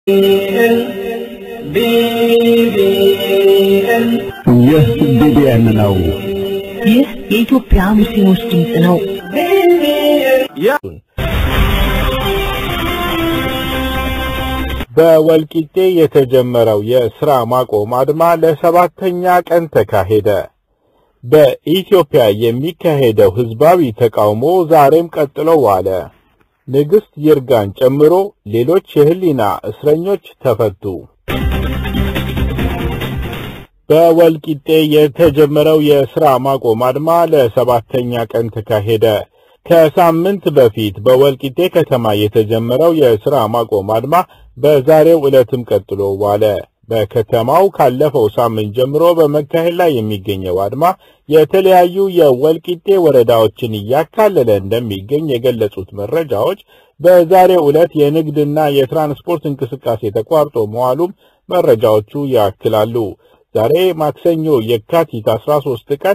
ይህ ቢቢኤን ነው። ይህ የኢትዮጵያ ሙስሊሞች ድምፅ ነው። በወልቂጤ የተጀመረው የሥራ ማቆም አድማ ለሰባተኛ ቀን ተካሄደ። በኢትዮጵያ የሚካሄደው ሕዝባዊ ተቃውሞ ዛሬም ቀጥሎ ዋለ። ንግሥት ይርጋን ጨምሮ ሌሎች የህሊና እስረኞች ተፈቱ። በወልቂጤ የተጀመረው የሥራ ማቆም አድማ ለሰባተኛ ቀን ተካሄደ። ከሳምንት በፊት በወልቂጤ ከተማ የተጀመረው የሥራ ማቆም አድማ በዛሬው ዕለትም ቀጥሎ ዋለ። በከተማው ካለፈው ሳምንት ጀምሮ በመካሄድ ላይ የሚገኘው አድማ የተለያዩ የወልቂጤ ወረዳዎችን እያካለለ እንደሚገኝ የገለጹት መረጃዎች በዛሬው ዕለት የንግድና የትራንስፖርት እንቅስቃሴ ተቋርጦ መዋሉም መረጃዎቹ ያክላሉ። ዛሬ ማክሰኞ የካቲት 13 ቀን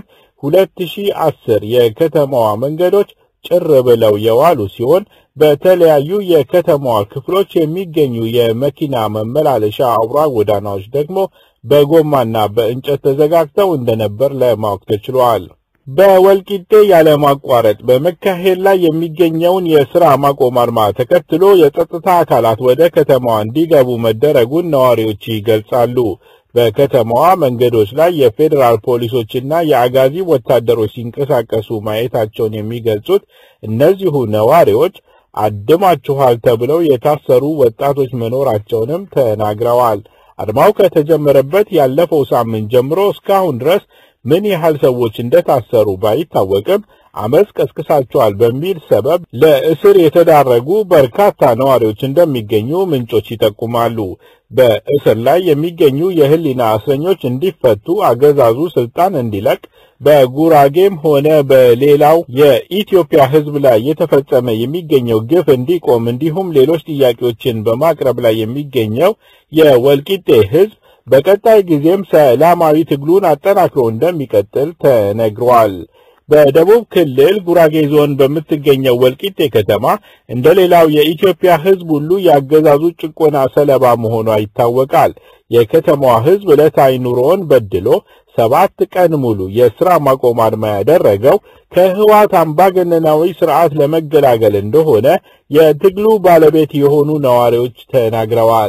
2010 የከተማዋ መንገዶች ጭር ብለው የዋሉ ሲሆን በተለያዩ የከተማዋ ክፍሎች የሚገኙ የመኪና መመላለሻ አውራ ጎዳናዎች ደግሞ በጎማና በእንጨት ተዘጋግተው እንደነበር ለማወቅ ተችሏል። በወልቂጤ ያለማቋረጥ በመካሄድ ላይ የሚገኘውን የሥራ ማቆም አድማ ተከትሎ የጸጥታ አካላት ወደ ከተማዋ እንዲገቡ መደረጉን ነዋሪዎች ይገልጻሉ። በከተማዋ መንገዶች ላይ የፌዴራል ፖሊሶችና የአጋዚ ወታደሮች ሲንቀሳቀሱ ማየታቸውን የሚገልጹት እነዚሁ ነዋሪዎች አድማችኋል ተብለው የታሰሩ ወጣቶች መኖራቸውንም ተናግረዋል። አድማው ከተጀመረበት ያለፈው ሳምንት ጀምሮ እስካሁን ድረስ ምን ያህል ሰዎች እንደታሰሩ ባይታወቅም አመፅ ቀስቅሳቸዋል በሚል ሰበብ ለእስር የተዳረጉ በርካታ ነዋሪዎች እንደሚገኙ ምንጮች ይጠቁማሉ። በእስር ላይ የሚገኙ የህሊና እስረኞች እንዲፈቱ አገዛዙ ስልጣን እንዲለቅ በጉራጌም ሆነ በሌላው የኢትዮጵያ ሕዝብ ላይ የተፈጸመ የሚገኘው ግፍ እንዲቆም እንዲሁም ሌሎች ጥያቄዎችን በማቅረብ ላይ የሚገኘው የወልቂጤ ሕዝብ በቀጣይ ጊዜም ሰላማዊ ትግሉን አጠናክሮ እንደሚቀጥል ተነግሯል። በደቡብ ክልል ጉራጌ ዞን በምትገኘው ወልቂጤ ከተማ እንደ ሌላው የኢትዮጵያ ሕዝብ ሁሉ የአገዛዙ ጭቆና ሰለባ መሆኗ ይታወቃል። የከተማዋ ሕዝብ ዕለታዊ ኑሮውን በድሎ ሰባት ቀን ሙሉ የሥራ ማቆም አድማ ያደረገው ከህወሓት አምባገነናዊ ስርዓት ለመገላገል እንደሆነ የትግሉ ባለቤት የሆኑ ነዋሪዎች ተናግረዋል።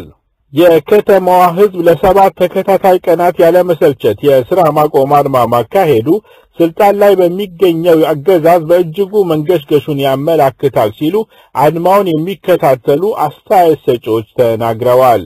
የከተማዋ ሕዝብ ለሰባት ተከታታይ ቀናት ያለመሰልቸት የሥራ ማቆም አድማ ማካሄዱ ስልጣን ላይ በሚገኘው አገዛዝ በእጅጉ መንገሽገሹን ያመላክታል ሲሉ አድማውን የሚከታተሉ አስተያየት ሰጪዎች ተናግረዋል።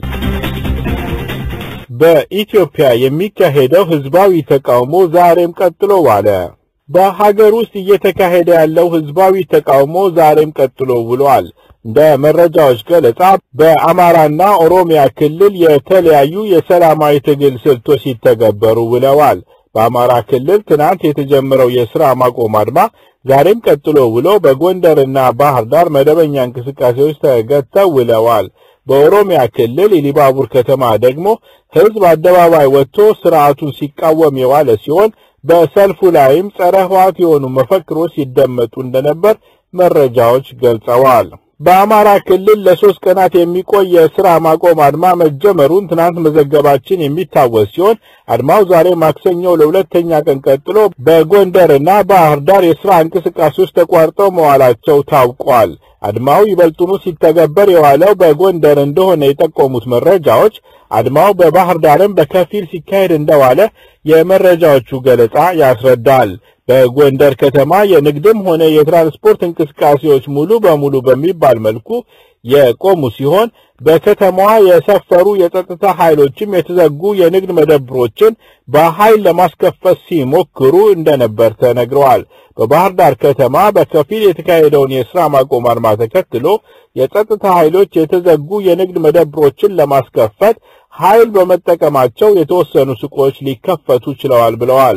በኢትዮጵያ የሚካሄደው ህዝባዊ ተቃውሞ ዛሬም ቀጥሎ ዋለ። በሀገር ውስጥ እየተካሄደ ያለው ህዝባዊ ተቃውሞ ዛሬም ቀጥሎ ውሏል። እንደ መረጃዎች ገለጻ በአማራና ኦሮሚያ ክልል የተለያዩ የሰላማዊ ትግል ስልቶች ሲተገበሩ ውለዋል። በአማራ ክልል ትናንት የተጀመረው የሥራ ማቆም አድማ ዛሬም ቀጥሎ ውሎ በጎንደርና ባህር ዳር መደበኛ እንቅስቃሴዎች ተገተው ውለዋል። በኦሮሚያ ክልል ኢሊባቡር ከተማ ደግሞ ህዝብ አደባባይ ወጥቶ ስርዓቱን ሲቃወም የዋለ ሲሆን በሰልፉ ላይም ጸረ ህወሓት የሆኑ መፈክሮች ሲደመጡ እንደነበር መረጃዎች ገልጸዋል። በአማራ ክልል ለሶስት ቀናት የሚቆይ የሥራ ማቆም አድማ መጀመሩን ትናንት መዘገባችን የሚታወስ ሲሆን አድማው ዛሬ ማክሰኞ ለሁለተኛ ቀን ቀጥሎ በጎንደርና ባህር ዳር የሥራ እንቅስቃሴዎች ተቋርጠው መዋላቸው ታውቋል። አድማው ይበልጡኑ ሲተገበር የዋለው በጎንደር እንደሆነ የጠቆሙት መረጃዎች አድማው በባህር ዳርም በከፊል ሲካሄድ እንደዋለ የመረጃዎቹ ገለጻ ያስረዳል። በጎንደር ከተማ የንግድም ሆነ የትራንስፖርት እንቅስቃሴዎች ሙሉ በሙሉ በሚባል መልኩ የቆሙ ሲሆን በከተማዋ የሰፈሩ የጸጥታ ኃይሎችም የተዘጉ የንግድ መደብሮችን በኃይል ለማስከፈት ሲሞክሩ እንደነበር ተነግረዋል። በባህር ዳር ከተማ በከፊል የተካሄደውን የሥራ ማቆም አድማ ተከትሎ የጸጥታ ኃይሎች የተዘጉ የንግድ መደብሮችን ለማስከፈት ኃይል በመጠቀማቸው የተወሰኑ ሱቆች ሊከፈቱ ችለዋል ብለዋል።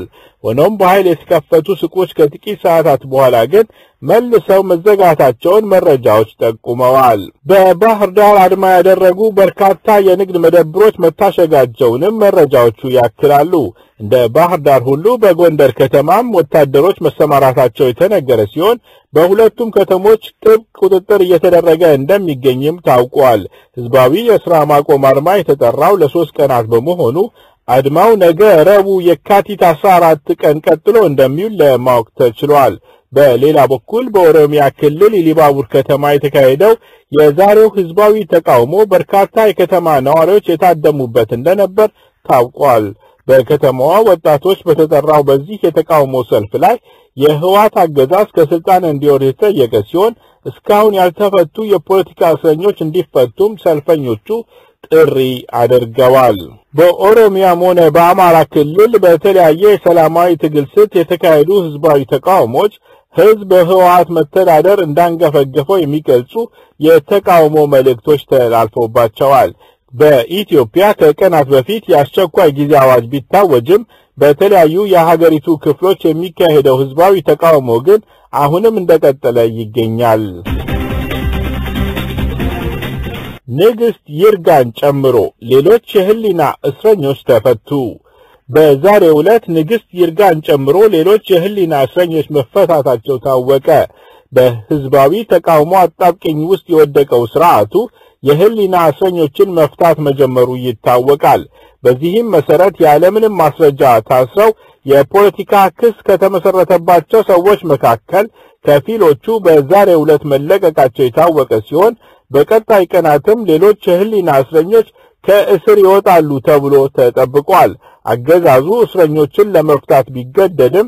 ሆኖም በኃይል የተከፈቱ ሱቆች ከጥቂት ሰዓታት በኋላ ግን መልሰው መዘጋታቸውን መረጃዎች ጠቁመዋል። በባህር ዳር አድማ ያደረጉ በርካታ የንግድ መደብሮች መታሸጋቸውንም መረጃዎቹ ያክላሉ። እንደ ባህር ዳር ሁሉ በጎንደር ከተማም ወታደሮች መሰማራታቸው የተነገረ ሲሆን በሁለቱም ከተሞች ጥብቅ ቁጥጥር እየተደረገ እንደሚገኝም ታውቋል። ህዝባዊ የሥራ ማቆም አድማ የተጠራው ለሶስት ቀናት በመሆኑ አድማው ነገ ረቡዕ የካቲት 14 ቀን ቀጥሎ እንደሚውል ለማወቅ ተችሏል። በሌላ በኩል በኦሮሚያ ክልል ኢሊባቡር ከተማ የተካሄደው የዛሬው ህዝባዊ ተቃውሞ በርካታ የከተማ ነዋሪዎች የታደሙበት እንደነበር ታውቋል። በከተማዋ ወጣቶች በተጠራው በዚህ የተቃውሞ ሰልፍ ላይ የህወሓት አገዛዝ ከስልጣን እንዲወርድ የተጠየቀ ሲሆን እስካሁን ያልተፈቱ የፖለቲካ እስረኞች እንዲፈቱም ሰልፈኞቹ ጥሪ አድርገዋል። በኦሮሚያም ሆነ በአማራ ክልል በተለያየ የሰላማዊ ትግል ስልት የተካሄዱ ህዝባዊ ተቃውሞች ህዝብ በህወሓት መተዳደር እንዳንገፈገፈው የሚገልጹ የተቃውሞ መልእክቶች ተላልፎባቸዋል። በኢትዮጵያ ከቀናት በፊት የአስቸኳይ ጊዜ አዋጅ ቢታወጅም በተለያዩ የሀገሪቱ ክፍሎች የሚካሄደው ህዝባዊ ተቃውሞ ግን አሁንም እንደቀጠለ ይገኛል። ንግሥት ይርጋን ጨምሮ ሌሎች የህሊና እስረኞች ተፈቱ። በዛሬው ዕለት ንግሥት ይርጋን ጨምሮ ሌሎች የህሊና እስረኞች መፈታታቸው ታወቀ። በህዝባዊ ተቃውሞ አጣብቂኝ ውስጥ የወደቀው ስርዓቱ የህሊና እስረኞችን መፍታት መጀመሩ ይታወቃል። በዚህም መሰረት ያለምንም ማስረጃ ታስረው የፖለቲካ ክስ ከተመሰረተባቸው ሰዎች መካከል ከፊሎቹ በዛሬው ዕለት መለቀቃቸው የታወቀ ሲሆን በቀጣይ ቀናትም ሌሎች የህሊና እስረኞች ከእስር ይወጣሉ ተብሎ ተጠብቋል። አገዛዙ እስረኞችን ለመፍታት ቢገደድም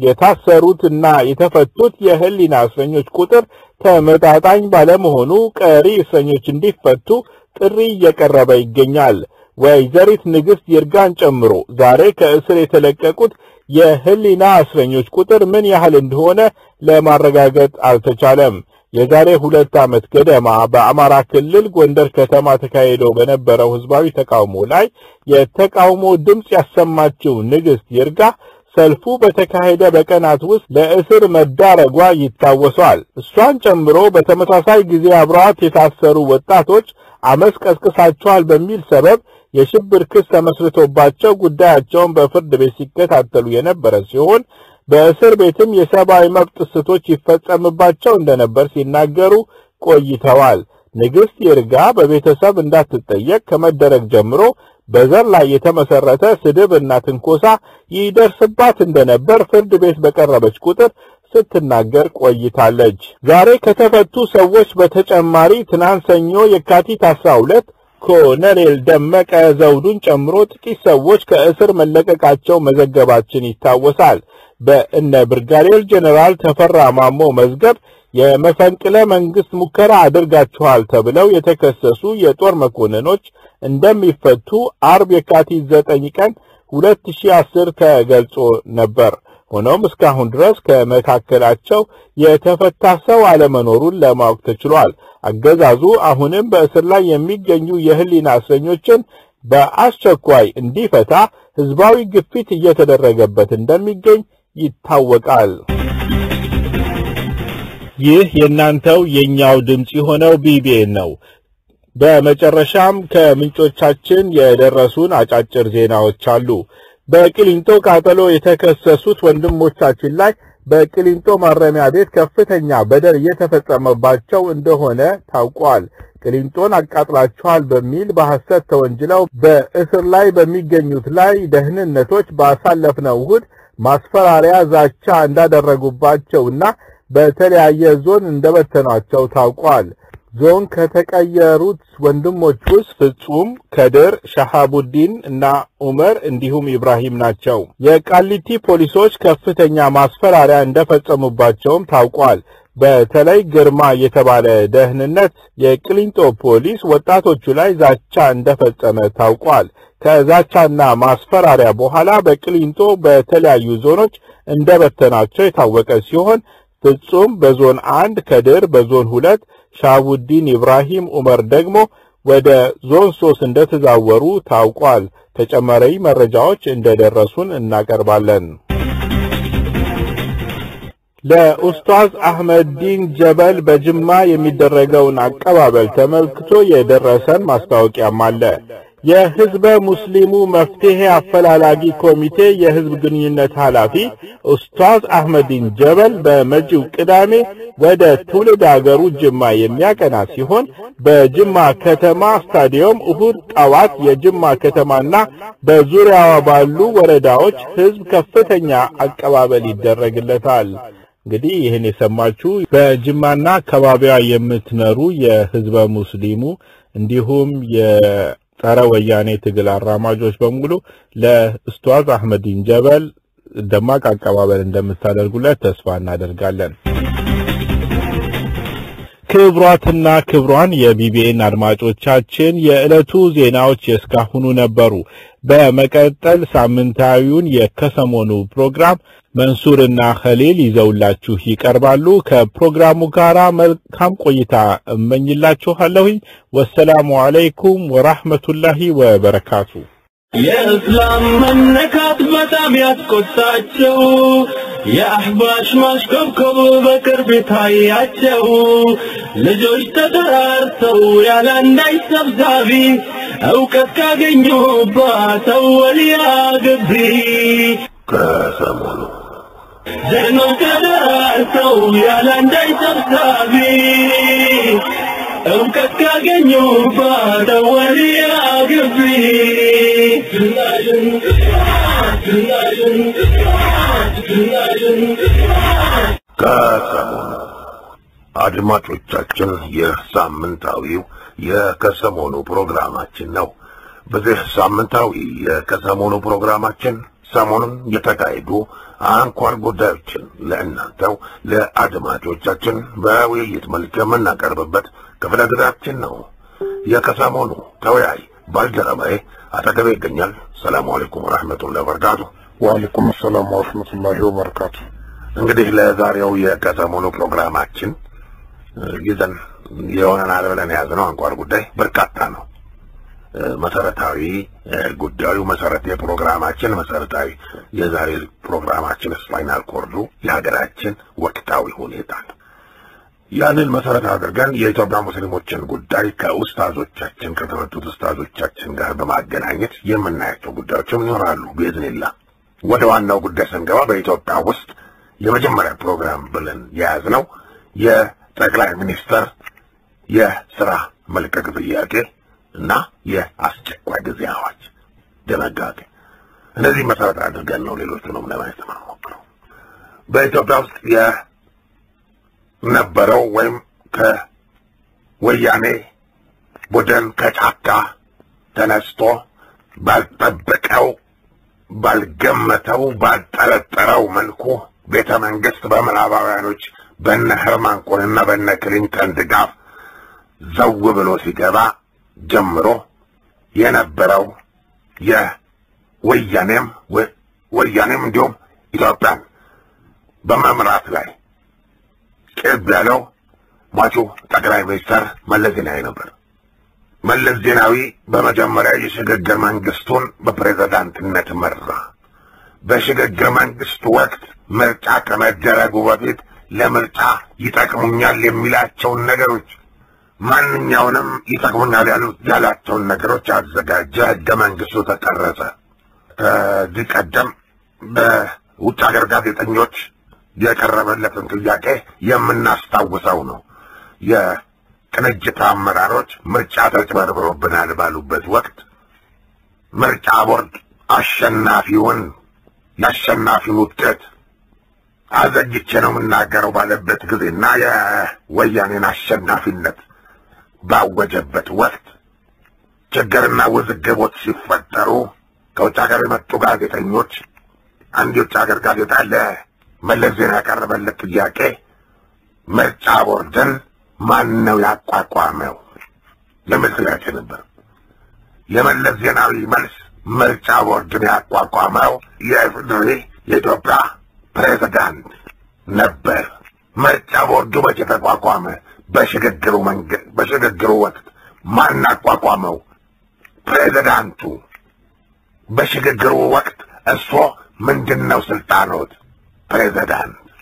የታሰሩትና የተፈቱት የህሊና እስረኞች ቁጥር ተመጣጣኝ ባለመሆኑ ቀሪ እስረኞች እንዲፈቱ ጥሪ እየቀረበ ይገኛል። ወይዘሪት ንግሥት ይርጋን ጨምሮ ዛሬ ከእስር የተለቀቁት የህሊና እስረኞች ቁጥር ምን ያህል እንደሆነ ለማረጋገጥ አልተቻለም። የዛሬ ሁለት ዓመት ገደማ በአማራ ክልል ጎንደር ከተማ ተካሂዶ በነበረው ህዝባዊ ተቃውሞ ላይ የተቃውሞ ድምፅ ያሰማችው ንግሥት ይርጋ ሰልፉ በተካሄደ በቀናት ውስጥ ለእስር መዳረጓ ይታወሳል። እሷን ጨምሮ በተመሳሳይ ጊዜ አብረዋት የታሰሩ ወጣቶች አመፅ ቀስቅሳቸዋል በሚል ሰበብ የሽብር ክስ ተመስርቶባቸው ጉዳያቸውን በፍርድ ቤት ሲከታተሉ የነበረ ሲሆን በእስር ቤትም የሰብአዊ መብት ጥሰቶች ይፈጸምባቸው እንደነበር ሲናገሩ ቆይተዋል። ንግሥት ይርጋ በቤተሰብ እንዳትጠየቅ ከመደረግ ጀምሮ በዘር ላይ የተመሰረተ ስድብ እና ትንኮሳ ይደርስባት እንደነበር ፍርድ ቤት በቀረበች ቁጥር ስትናገር ቆይታለች። ዛሬ ከተፈቱ ሰዎች በተጨማሪ ትናንት ሰኞ የካቲት 12 ኮሎኔል ደመቀ ዘውዱን ጨምሮ ጥቂት ሰዎች ከእስር መለቀቃቸው መዘገባችን ይታወሳል። በእነ ብርጋዴር ጀኔራል ተፈራ ማሞ መዝገብ የመፈንቅለ መንግስት ሙከራ አድርጋችኋል ተብለው የተከሰሱ የጦር መኮንኖች እንደሚፈቱ አርብ የካቲት 9 ቀን 2010 ተገልጾ ነበር። ሆኖም እስካሁን ድረስ ከመካከላቸው የተፈታ ሰው አለመኖሩን ለማወቅ ተችሏል። አገዛዙ አሁንም በእስር ላይ የሚገኙ የህሊና እስረኞችን በአስቸኳይ እንዲፈታ ህዝባዊ ግፊት እየተደረገበት እንደሚገኝ ይታወቃል። ይህ የእናንተው የኛው ድምጽ የሆነው ቢቢኤን ነው። በመጨረሻም ከምንጮቻችን የደረሱን አጫጭር ዜናዎች አሉ። በቅሊንጦ ቃጠሎ የተከሰሱት ወንድሞቻችን ላይ በቅሊንጦ ማረሚያ ቤት ከፍተኛ በደል እየተፈጸመባቸው እንደሆነ ታውቋል። ቅሊንጦን አቃጥላችኋል በሚል በሐሰት ተወንጅለው በእስር ላይ በሚገኙት ላይ ደህንነቶች ባሳለፍነው እሁድ ማስፈራሪያ፣ ዛቻ እንዳደረጉባቸውና በተለያየ ዞን እንደበተኗቸው ታውቋል። ዞን ከተቀየሩት ወንድሞች ውስጥ ፍጹም፣ ከድር፣ ሻሃቡዲን እና ዑመር እንዲሁም ኢብራሂም ናቸው። የቃሊቲ ፖሊሶች ከፍተኛ ማስፈራሪያ እንደፈጸሙባቸውም ታውቋል። በተለይ ግርማ የተባለ ደህንነት የቅሊንጦ ፖሊስ ወጣቶቹ ላይ ዛቻ እንደፈጸመ ታውቋል። ከዛቻና ማስፈራሪያ በኋላ በቅሊንጦ በተለያዩ ዞኖች እንደበተናቸው የታወቀ ሲሆን ፍጹም በዞን አንድ፣ ከድር በዞን ሁለት ሻቡዲን ኢብራሂም ዑመር ደግሞ ወደ ዞን ሶስት እንደተዛወሩ ታውቋል። ተጨማሪ መረጃዎች እንደደረሱን እናቀርባለን። ለኡስታዝ አህመዲን ጀበል በጅማ የሚደረገውን አቀባበል ተመልክቶ የደረሰን ማስታወቂያም አለ። የህዝበ ሙስሊሙ መፍትሄ አፈላላጊ ኮሚቴ የህዝብ ግንኙነት ኃላፊ ኡስታዝ አህመዲን ጀበል በመጪው ቅዳሜ ወደ ትውልድ አገሩ ጅማ የሚያቀና ሲሆን በጅማ ከተማ ስታዲየም እሁድ ጠዋት የጅማ ከተማና በዙሪያዋ ባሉ ወረዳዎች ህዝብ ከፍተኛ አቀባበል ይደረግለታል። እንግዲህ ይህን የሰማችሁ በጅማና አካባቢዋ የምትኖሩ የህዝበ ሙስሊሙ እንዲሁም የጸረ ወያኔ ትግል አራማጆች በሙሉ ለኡስታዝ አህመዲን ጀበል ደማቅ አቀባበል እንደምታደርጉለት ተስፋ እናደርጋለን። ክብሯትና ክብሯን የቢቢኤን አድማጮቻችን የዕለቱ ዜናዎች የእስካሁኑ ነበሩ። በመቀጠል ሳምንታዊውን የከሰሞኑ ፕሮግራም መንሱርና ኸሊል ይዘውላችሁ ይቀርባሉ። ከፕሮግራሙ ጋር መልካም ቆይታ እመኝላችኋለሁኝ። ወሰላሙ አለይኩም ወራህመቱላሂ ወበረካቱ። የእስላም መነካት በጣም ያስቆጣቸው የአህባሽ ማሽኮብኮብ በቅርብ ታያቸው ልጆች ተጠራርተው ያለ አንዳች ሰብሳቢ እውቀት ካገኙባት ወልያ ግቢ ከሰሞኑ ጀግኖች ተጠራርተው ያለ አንዳች ሰብሳቢ እውቀት ካገኙባት ወልያ ግቢ ከሰሞኑ አድማጮቻችን ይህ ሳምንታዊው የከሰሞኑ ፕሮግራማችን ነው። በዚህ ሳምንታዊ የከሰሞኑ ፕሮግራማችን ሰሞኑን የተካሄዱ አንኳር ጉዳዮችን ለእናንተው ለአድማጮቻችን በውይይት መልክ የምናቀርብበት ክፍለ ጊዜያችን ነው። የከሰሞኑ ተወያይ ባልደረባዬ አጠገቤ ይገኛል። ሰላሙ አለይኩም ወረሕመቱላሂ ወበረካቱ። ወአለይኩም ሰላም ወረሕመቱላሂ ወበረካቱ። እንግዲህ ለዛሬው የከሰሞኑ ፕሮግራማችን ይዘን የሆነናል ብለን የያዝነው አንኳር ጉዳይ በርካታ ነው። መሰረታዊ ጉዳዩ መሰረት የፕሮግራማችን መሰረታዊ የዛሬ ፕሮግራማችን ስፓይናል ኮርዱ የሀገራችን ወቅታዊ ሁኔታ ነው። ያንን መሰረት አድርገን የኢትዮጵያ ሙስሊሞችን ጉዳይ ከኡስታዞቻችን ከተመቱት ኡስታዞቻችን ጋር በማገናኘት የምናያቸው ጉዳዮችም ይኖራሉ። ቤዝኒላ ወደ ዋናው ጉዳይ ስንገባ በኢትዮጵያ ውስጥ የመጀመሪያ ፕሮግራም ብለን የያዝነው የጠቅላይ ሚኒስተር የስራ መልቀቅ ጥያቄ እና የአስቸኳይ ጊዜ አዋጅ ድንጋጌ እነዚህ መሰረት አድርገን ነው ሌሎቹንም ለማየት የምንሞክረው። በኢትዮጵያ ውስጥ የነበረው ወይም ከወያኔ ቡድን ከጫካ ተነስቶ ባልጠበቀው፣ ባልገመተው፣ ባልጠረጠረው መልኩ ቤተ መንግስት በምዕራባውያኖች በነ ሄርማን ኮንና በነ ክሊንተን ድጋፍ ዘው ብሎ ሲገባ ጀምሮ የነበረው የወያኔም ወያኔም እንዲሁም ኢትዮጵያን በመምራት ላይ ቅብ ያለው ሟቹ ጠቅላይ ሚኒስተር መለስ ዜናዊ ነበር። መለስ ዜናዊ በመጀመሪያ የሽግግር መንግስቱን በፕሬዝዳንትነት መራ። በሽግግር መንግስቱ ወቅት ምርጫ ከመደረጉ በፊት ለምርጫ ይጠቅሙኛል የሚላቸውን ነገሮች ማንኛውንም ይጠቅሙኛል ያላቸውን ነገሮች አዘጋጀ። ህገ መንግስቱ ተቀረጸ። ከዚህ ቀደም በውጭ ሀገር ጋዜጠኞች የቀረበለትን ጥያቄ የምናስታውሰው ነው። የቅንጅት አመራሮች ምርጫ ተጭበርብሮብናል ባሉበት ወቅት ምርጫ ቦርድ አሸናፊውን የአሸናፊውን ውጤት አዘግቼ ነው የምናገረው ባለበት ጊዜና የወያኔን አሸናፊነት ባወጀበት ወቅት ችግርና ውዝግቦች ሲፈጠሩ ከውጭ ሀገር የመጡ ጋዜጠኞች አንድ የውጭ ሀገር ጋዜጣ ለመለስ ዜና ያቀረበለት ጥያቄ ምርጫ ቦርድን ማን ነው ያቋቋመው የሚል ጥያቄ ነበር። የመለስ ዜናዊ መልስ ምርጫ ቦርድን ያቋቋመው የኢፌዴሪ የኢትዮጵያ ፕሬዝዳንት ነበር። ምርጫ ቦርዱ መቼ ተቋቋመ? በሽግግሩ መንገድ በሽግግሩ ወቅት ማን አቋቋመው? ፕሬዝዳንቱ። በሽግግሩ ወቅት እሶ ምንድን ነው ስልጣኖት? ፕሬዝዳንት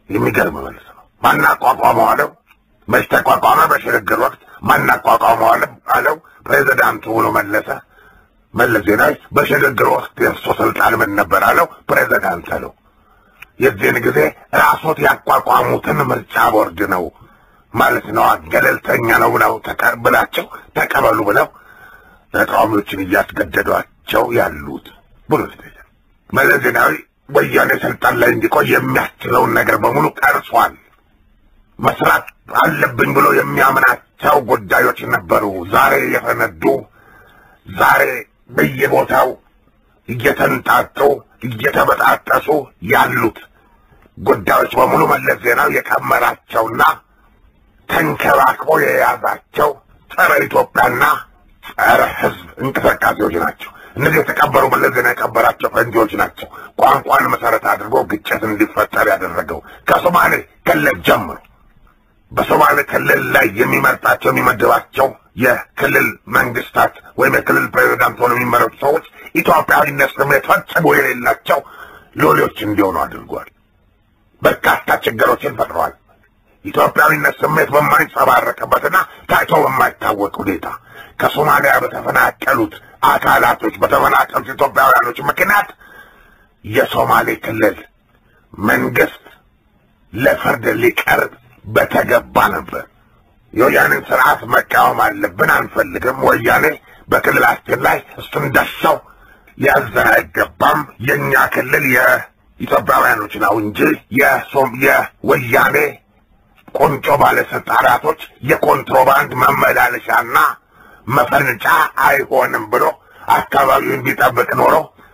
የሚገርም መልስ ነው። ማናቋቋመው አለው። መች ተቋቋመ? በሽግግር ወቅት ማናቋቋመው አለ አለው ፕሬዚዳንቱ ብሎ መለሰ። መለስ ዜናዊ በሽግግር ወቅት የእርሶ ስልጣን ምን ነበር አለው። ፕሬዚዳንት አለው። የዚህን ጊዜ ራሶት ያቋቋሙትን ምርጫ ቦርድ ነው ማለት ነው ገለልተኛ ነው ብለው ተቀብላቸው ተቀበሉ ብለው ተቃዋሚዎችን እያስገደዷቸው ያሉት ብሎ ይጠይቃል። መለስ ዜናዊ ወያኔ ስልጣን ላይ እንዲቆይ የሚያስችለውን ነገር በሙሉ ቀርጿል። መስራት አለብኝ ብሎ የሚያምናቸው ጉዳዮች ነበሩ። ዛሬ የፈነዱ ዛሬ በየቦታው እየተንጣጡ እየተበጣጠሱ ያሉት ጉዳዮች በሙሉ መለስ ዜናዊ የቀመራቸውና ተንከባክቦ የያዛቸው ጸረ ኢትዮጵያና ጸረ ሕዝብ እንቅስቃሴዎች ናቸው። እነዚህ የተቀበሩ መለስ ዜናዊ የቀበራቸው ፈንጂዎች ናቸው። ቋንቋን መሰረት አድርጎ ግጭት እንዲፈጠር ያደረገው ከሶማሌ ክልል ጀምሮ በሶማሌ ክልል ላይ የሚመርጣቸው የሚመድባቸው የክልል መንግስታት ወይም የክልል ፕሬዚዳንት ሆነው የሚመረጡ ሰዎች ኢትዮጵያዊነት ስሜት ፈጽሞ የሌላቸው ሎሌዎች እንዲሆኑ አድርጓል። በርካታ ችግሮችን ፈጥረዋል። ኢትዮጵያዊነት ስሜት በማይንጸባረቅበትና ታይቶ በማይታወቅ ሁኔታ ከሶማሊያ በተፈናቀሉት አካላቶች በተፈናቀሉት ኢትዮጵያውያኖች ምክንያት የሶማሌ ክልል መንግስት ለፍርድ ሊቀርብ በተገባ ነበር። የወያኔን ስርዓት መቃወም አለብን፣ አንፈልግም። ወያኔ በክልላችን ላይ እሱ እንደሻው ሊያዘን አይገባም። የእኛ ክልል የኢትዮጵያውያኖች ነው እንጂ የሶም የወያኔ ቁንጮ ባለስልጣናቶች የኮንትሮባንድ መመላለሻና መፈንጫ አይሆንም ብሎ አካባቢውን ቢጠብቅ ኖሮ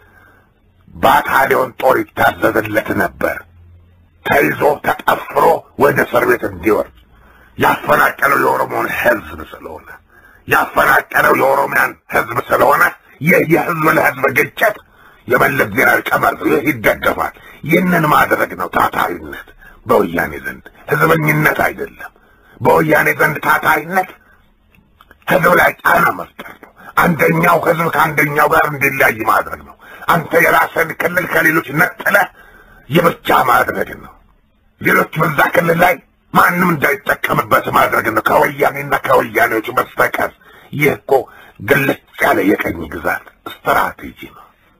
ባታሊዮን ጦር ይታዘዝለት ነበር። ተይዞ ተጠፍሮ ወደ እስር ቤት እንዲወርድ ያፈናቀለው የኦሮሞን ህዝብ ስለሆነ ያፈናቀለው የኦሮሚያን ህዝብ ስለሆነ ይህ የህዝብ ለህዝብ ግጭት የመለስ ዜናዊ ቀመር ይህ ይደገፋል። ይህንን ማድረግ ነው ታታሪነት በወያኔ ዘንድ ህዝበኝነት አይደለም። በወያኔ ዘንድ ታታሪነት ህዝብ ላይ ጫና መፍጠር ነው። አንደኛው ህዝብ ከአንደኛው ጋር እንዲለያይ ማድረግ ነው። አንተ የራስን ክልል ከሌሎች ነጥለህ የብቻ ማድረግ ነው። ሌሎች በዛ ክልል ላይ ማንም እንዳይጠቀምበት ማድረግ ነው፣ ከወያኔና ከወያኔዎች በስተቀር። ይህ እኮ ግልጽ ያለ የቀኝ ግዛት ስትራቴጂ ነው።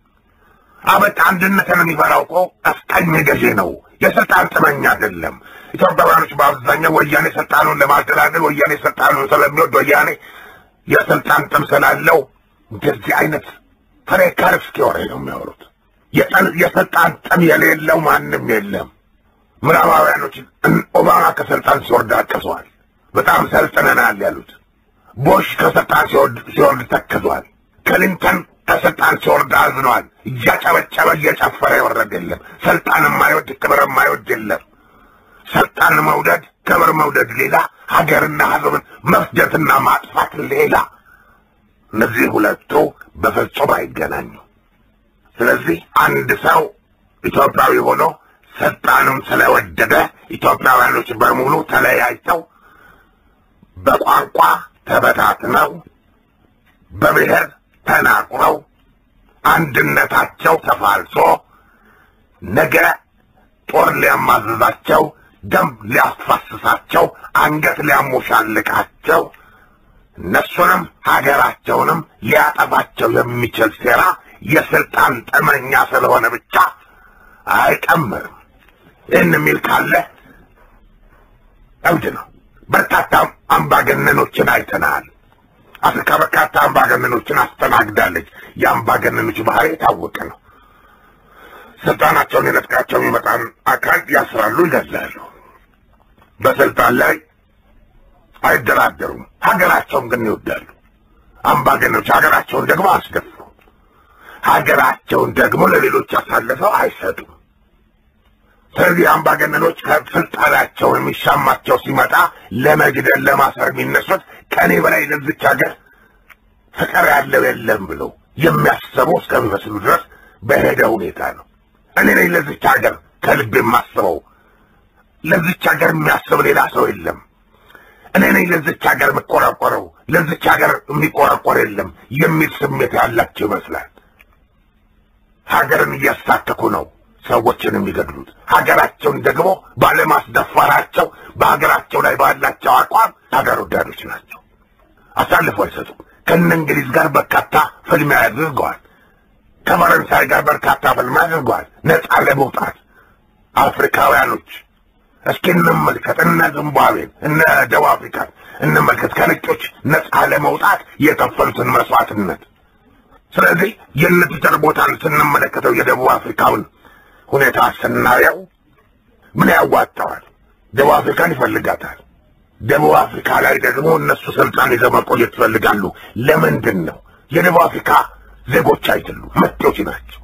አበቃ አንድነትን የሚፈራው እኮ ቀኝ ገዢ ነው፣ የስልጣን ጥመኛ አይደለም። ኢትዮጵያውያኖች በአብዛኛው ወያኔ ስልጣኑን ለማደላደል ወያኔ ስልጣኑን ስለሚወድ ወያኔ የስልጣን ጥም ስላለው እንደዚህ አይነት ፍሬካርስኪ ወሬ ነው የሚያወሩት። የስልጣን ጥም የሌለው ማንም የለም። ምዕራባውያኖች ኦባማ ከስልጣን ሲወርድ አቅሰዋል። በጣም ሰልጥነናል ያሉት ቦሽ ከስልጣን ሲወርድ ተክዟል። ክሊንተን ከስልጣን ሲወርድ አዝኗል። እያጨበጨበ እየጨፈረ የወረድ የለም። ስልጣን የማይወድ ክብር የማይወድ የለም። ስልጣን መውደድ ክብር መውደድ ሌላ፣ ሀገርና ሕዝብን መፍጀትና ማጥፋት ሌላ። እነዚህ ሁለቱ በፍጹም አይገናኙ። ስለዚህ አንድ ሰው ኢትዮጵያዊ ሆኖ ስልጣኑን ስለወደደ ኢትዮጵያውያኖች በሙሉ ተለያይተው በቋንቋ ተበታትነው በብሔር ተናቁረው አንድነታቸው ተፋልሶ ነገ ጦር ሊያማዝዛቸው፣ ደም ሊያስፈስሳቸው፣ አንገት ሊያሞሻልቃቸው እነሱንም ሀገራቸውንም ሊያጠፋቸው የሚችል ሴራ የስልጣን ጠመኛ ስለሆነ ብቻ አይቀምርም። ይህን የሚል ካለ እብድ ነው። በርካታ አምባገነኖችን አይተናል። አፍሪካ በርካታ አምባገነኖችን አስተናግዳለች። የአምባገነኖች ባህሪ የታወቀ ነው። ስልጣናቸውን የነጥቃቸው የሚመጣን አካል ያስራሉ፣ ይገድላሉ። በስልጣን ላይ አይደራደሩም። ሀገራቸውን ግን ይወዳሉ። አምባገነኖች ሀገራቸውን ደግሞ አስደፍሩ። ሀገራቸውን ደግሞ ለሌሎች አሳልፈው አይሰጡም። ስለዚህ አምባገነኖች ከስልጣናቸው የሚሻማቸው ሲመጣ ለመግደል ለማሰር የሚነሱት ከእኔ በላይ ለዚች ሀገር ፍቅር ያለው የለም ብለው የሚያስቡ እስከሚመስሉ ድረስ በሄደ ሁኔታ ነው። እኔ ነኝ ለዚች ሀገር ከልብ የማስበው፣ ለዚች ሀገር የሚያስብ ሌላ ሰው የለም። እኔ ነኝ ለዚች ሀገር የምቆረቆረው፣ ለዚች ሀገር የሚቆረቆር የለም የሚል ስሜት ያላቸው ይመስላል። ሀገርን እያስታከኩ ነው። ሰዎችን የሚገድሉት ሀገራቸውን ደግሞ ባለማስደፈራቸው በሀገራቸው ላይ ባላቸው አቋም ሀገር ወዳዶች ናቸው። አሳልፎ አይሰጡም። ከነ እንግሊዝ ጋር በርካታ ፍልሚያ አድርገዋል። ከፈረንሳይ ጋር በርካታ ፍልሚያ አድርገዋል። ነፃ ለመውጣት አፍሪካውያኖች እስኪ እንመልከት። እነ ዚምባብዌን እነ ደቡብ አፍሪካን እንመልከት። ከነጮች ነፃ ለመውጣት የከፈሉትን መስዋዕትነት። ስለዚህ የነ ፒተር ቦታን ስንመለከተው የደቡብ አፍሪካውን ሁኔታ ስናየው ምን ያዋጣዋል? ደቡብ አፍሪካን ይፈልጋታል። ደቡብ አፍሪካ ላይ ደግሞ እነሱ ስልጣን ይዘው መቆየት ይፈልጋሉ። ለምንድን ነው? የደቡብ አፍሪካ ዜጎች አይደሉም፣ መጤዎች ናቸው።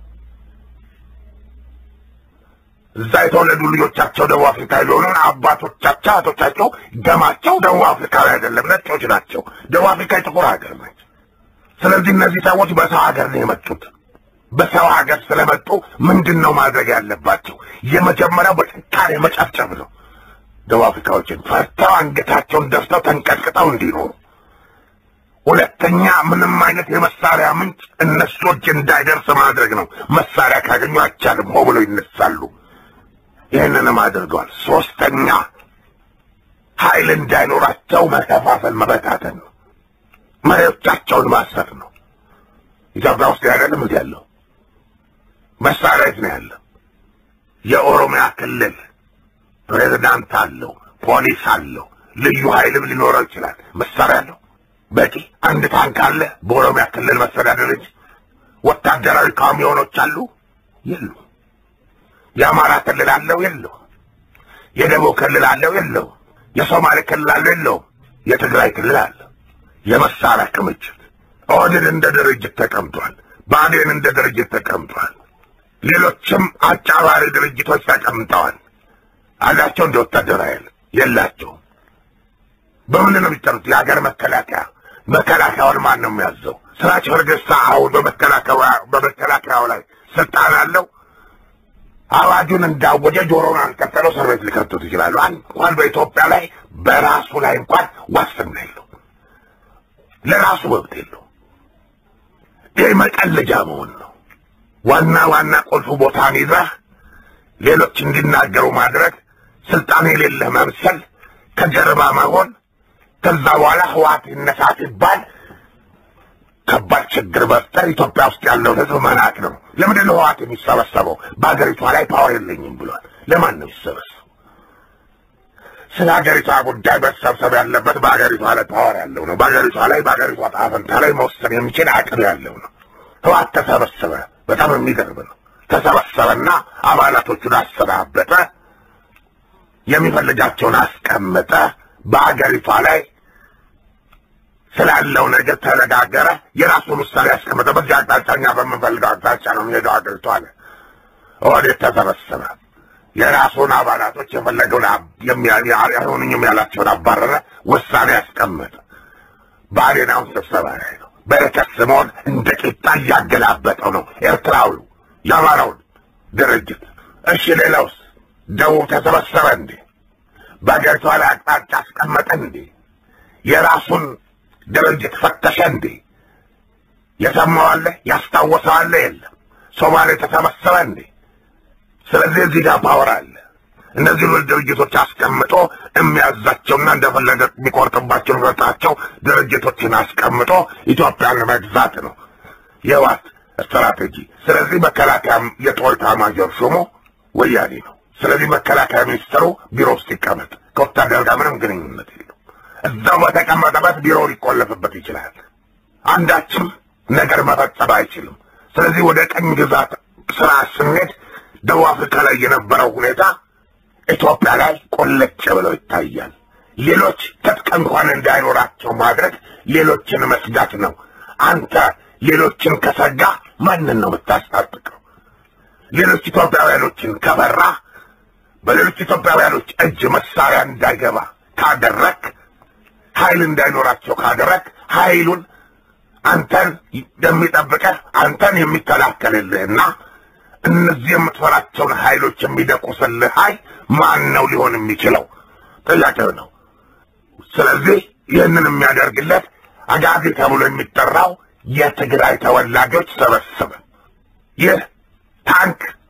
እዛ የተወለዱ ልጆቻቸው ደቡብ አፍሪካ የሆኑ አባቶቻቸው አቶቻቸው ደማቸው ደቡብ አፍሪካዊ አይደለም፣ ነጮች ናቸው። ደቡብ አፍሪካ የጥቁር ሀገር ናቸው። ስለዚህ እነዚህ ሰዎች በሰው ሀገር ነው የመጡት። በሰው ሀገር ስለመጡ ምንድን ነው ማድረግ ያለባቸው? የመጀመሪያው በጭካኔ መጨፍጨፍ ነው። ደቡብ አፍሪካዎችን ፈርተው አንገታቸውን ደፍተው ተንቀጥቅጠው እንዲኖሩ። ሁለተኛ ምንም አይነት የመሳሪያ ምንጭ እነሱ እጅ እንዳይደርስ ማድረግ ነው። መሳሪያ ካገኙ አይቻልም፣ ሆ ብለው ይነሳሉ። ይህንንም አድርገዋል። ሶስተኛ ኃይል እንዳይኖራቸው መከፋፈል፣ መበታተን ነው። መሪዎቻቸውን ማሰር ነው። ኢትዮጵያ ውስጥ አይደለም እንዲ ያለው መሳሪያ የት ነው ያለው? የኦሮሚያ ክልል ፕሬዝዳንት አለው፣ ፖሊስ አለው፣ ልዩ ኃይልም ሊኖረው ይችላል። መሳሪያ አለው በቂ። አንድ ታንክ አለ በኦሮሚያ ክልል መስተዳደር እንጂ ወታደራዊ ካሚዮኖች አሉ የሉ። የአማራ ክልል አለው የለው። የደቡብ ክልል አለው የለው። የሶማሌ ክልል አለው የለውም። የትግራይ ክልል አለ። የመሳሪያ ክምችት ኦህዴድ እንደ ድርጅት ተቀምጧል። ብአዴን እንደ ድርጅት ተቀምጧል። ሌሎችም አጫባሪ ድርጅቶች ተቀምጠዋል። አላቸው እንደ ወታደራዊ ኃይል የላቸውም። በምንድን ነው የሚጠሩት? የሀገር መከላከያ። መከላከያውን ማን ነው የሚያዘው? ስራች ፈርገሳ አሁን በመከላከያው ላይ ስልጣን አለው። አዋጁን እንዳወጀ ጆሮውን አንቀጠለው እስር ቤት ሊከቱት ይችላሉ። እንኳን በኢትዮጵያ ላይ በራሱ ላይ እንኳን ዋስትና የለው፣ ለራሱ መብት የለው። ይህ መቀለጃ መሆን ነው። ዋና ዋና ቁልፍ ቦታን ይዘህ ሌሎች እንዲናገሩ ማድረግ፣ ስልጣን የሌለህ መምሰል፣ ከጀርባ መሆን፣ ከዛ በኋላ ህዋት ይነሳ ሲባል ከባድ ችግር መፍጠር ኢትዮጵያ ውስጥ ያለውን ህዝብ መናቅ ነው። ለምንድን ነው ህዋት የሚሰበሰበው? በሀገሪቷ ላይ ፓወር የለኝም ብሏል። ለማን ነው የሚሰበሰበው? ስለ ሀገሪቷ ጉዳይ መሰብሰብ ያለበት በሀገሪቷ ላይ ፓወር ያለው ነው። በሀገሪቷ ላይ በሀገሪቷ ዕጣ ፈንታ ላይ መወሰን የሚችል አቅም ያለው ነው። ህዋት ተሰበሰበ። በጣም የሚገርም ነው። ተሰበሰበና አባላቶቹን አሰናበተ፣ የሚፈልጋቸውን አስቀመጠ። በሀገሪቷ ላይ ስላለው ነገር ተነጋገረ። የራሱን ውሳኔ ያስቀመጠ። በዚህ አቅጣጫ እኛ በምንፈልገው አቅጣጫ ነው የሚሄደው ሀገሪቷ አለ። ኦህዴድ ተሰበሰበ። የራሱን አባላቶች የፈለገውን አይሆኑኝም ያላቸውን አባረረ። ውሳኔ ያስቀመጠ። ብአዴን አሁን ስብሰባ ላይ ነው። በረከት ስምዖን እንደ ቂጣ እያገላበጠው ነው ኤርትራዊው የአማራውን ድርጅት። እሺ ሌላውስ? ደቡብ ተሰበሰበ እንዴ? በሀገሪቷ ላይ አቅጣጫ አስቀመጠ እንዴ? የራሱን ድርጅት ፈተሸ እንዴ? የሰማዋለ ያስታወሰዋለ የለም። ሶማሌ ተሰበሰበ እንዴ? ስለዚህ እዚህ ጋር ፓወር አለ። እነዚህ ሁለት ድርጅቶች አስቀምጦ የሚያዛቸውና እንደፈለገ የሚቆርጥባቸው የሚፈታቸው ድርጅቶችን አስቀምጦ ኢትዮጵያን መግዛት ነው የህወሓት ስትራቴጂ። ስለዚህ መከላከያ የጦር ኤታማዦር ሹሙ ወያኔ ነው። ስለዚህ መከላከያ ሚኒስትሩ ቢሮ ውስጥ ይቀመጥ፣ ከወታደር ጋር ምንም ግንኙነት የለው። እዛው በተቀመጠበት ቢሮ ሊቆለፍበት ይችላል። አንዳችም ነገር መፈጸም አይችልም። ስለዚህ ወደ ቀኝ ግዛት ስራ ስንሄድ ደቡብ አፍሪካ ላይ የነበረው ሁኔታ ኢትዮጵያ ላይ ቆለጭ ብለው ይታያል። ሌሎች ትጥቅ እንኳን እንዳይኖራቸው ማድረግ ሌሎችን መስጋት ነው። አንተ ሌሎችን ከሰጋ ማንን ነው የምታስታጥቀው? ሌሎች ኢትዮጵያውያኖችን ከፈራ በሌሎች ኢትዮጵያውያኖች እጅ መሳሪያ እንዳይገባ ካደረግ ኃይል እንዳይኖራቸው ካደረግ ኃይሉን አንተን የሚጠብቀህ አንተን የሚከላከልልህና እነዚህ የምትፈራቸውን ኃይሎች የሚደቁስልህ ኃይል ማን ነው ሊሆን የሚችለው? ጥያቄው ነው። ስለዚህ ይህንን የሚያደርግለት አጋዚ ተብሎ የሚጠራው የትግራይ ተወላጆች ሰበሰበ። ይህ ታንክ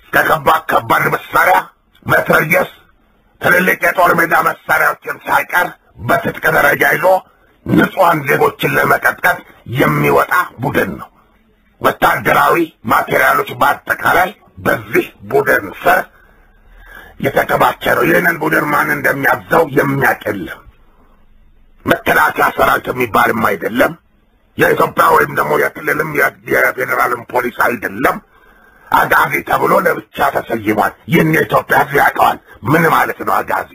ከከባድ ከባድ መሳሪያ መትረየስ፣ ትልልቅ የጦር ሜዳ መሳሪያዎችን ሳይቀር በትጥቅ ደረጃ ይዞ ንጹሐን ዜጎችን ለመቀጥቀጥ የሚወጣ ቡድን ነው። ወታደራዊ ማቴሪያሎች በአጠቃላይ በዚህ ቡድን ስር የተከማቸ ነው። ይህንን ቡድን ማን እንደሚያዘው የሚያውቅ የለም። መከላከያ ሰራዊት የሚባልም አይደለም። የኢትዮጵያ ወይም ደግሞ የክልልም የፌዴራልም ፖሊስ አይደለም። አጋዚ ተብሎ ለብቻ ተሰይሟል። ይህን የኢትዮጵያ ሕዝብ ያውቀዋል። ምን ማለት ነው አጋዚ?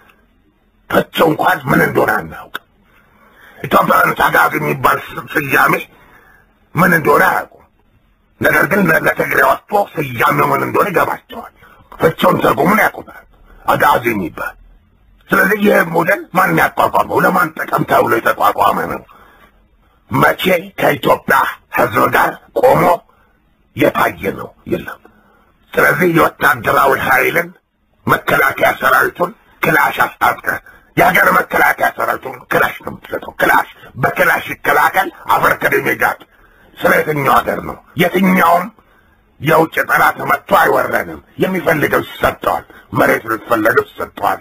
ፍቺው እንኳን ምን እንደሆነ አናውቅ። ኢትዮጵያውያኖች አጋዚ የሚባል ስያሜ ምን እንደሆነ አያውቁም። ነገር ግን ለትግሬ ወጥቶ ስያሜው ምን እንደሆነ ይገባቸዋል። ፍቺውን ትርጉሙን ያውቁታል። አጋዚ የሚባል ስለዚህ ይህ ቡድን ማን ያቋቋመው? ለማን ጥቅም ተብሎ የተቋቋመ ነው? መቼ ከኢትዮጵያ ሕዝብ ጋር ቆሞ የታየ ነው? የለም። ስለዚህ የወታደራዊ ኃይልን መከላከያ ሰራዊቱን ክላሽ አስታጥቀ የሀገር መከላከያ ሰራዊቱን ክላሽ ነው የምትሰጠው። ክላሽ በክላሽ ይከላከል አፈር ከደሜ ጋር ስለ የትኛው ሀገር ነው? የትኛውም የውጭ ጠላት መጥቶ አይወረንም። የሚፈልገው ይሰጠዋል። መሬት የሚፈለገው ይሰጠዋል።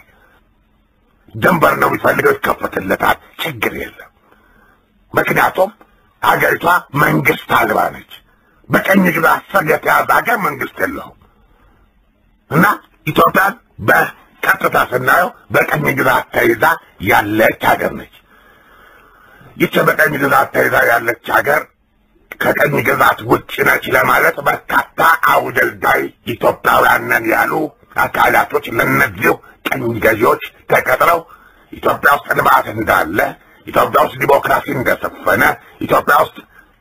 ድንበር ነው የሚፈልገው ይከፈትለታል። ችግር የለም። ምክንያቱም ሀገሪቷ መንግስት አልባ ነች። በቀኝ ግዛት ስር የተያዘ ሀገር መንግስት የለውም እና ኢትዮጵያን በቀጥታ ስናየው በቀኝ ግዛት ተይዛ ያለች ሀገር ነች። ይቺ በቀኝ ግዛት ተይዛ ያለች ሀገር ከቀኝ ግዛት ውጭ ነች ለማለት በርካታ አውደልዳይ ኢትዮጵያውያን ነን ያሉ አካላቶች ለእነዚሁ ቀኝ ገዢዎች ተቀጥረው ኢትዮጵያ ውስጥ ልማት እንዳለ፣ ኢትዮጵያ ውስጥ ዲሞክራሲ እንደሰፈነ፣ ኢትዮጵያ ውስጥ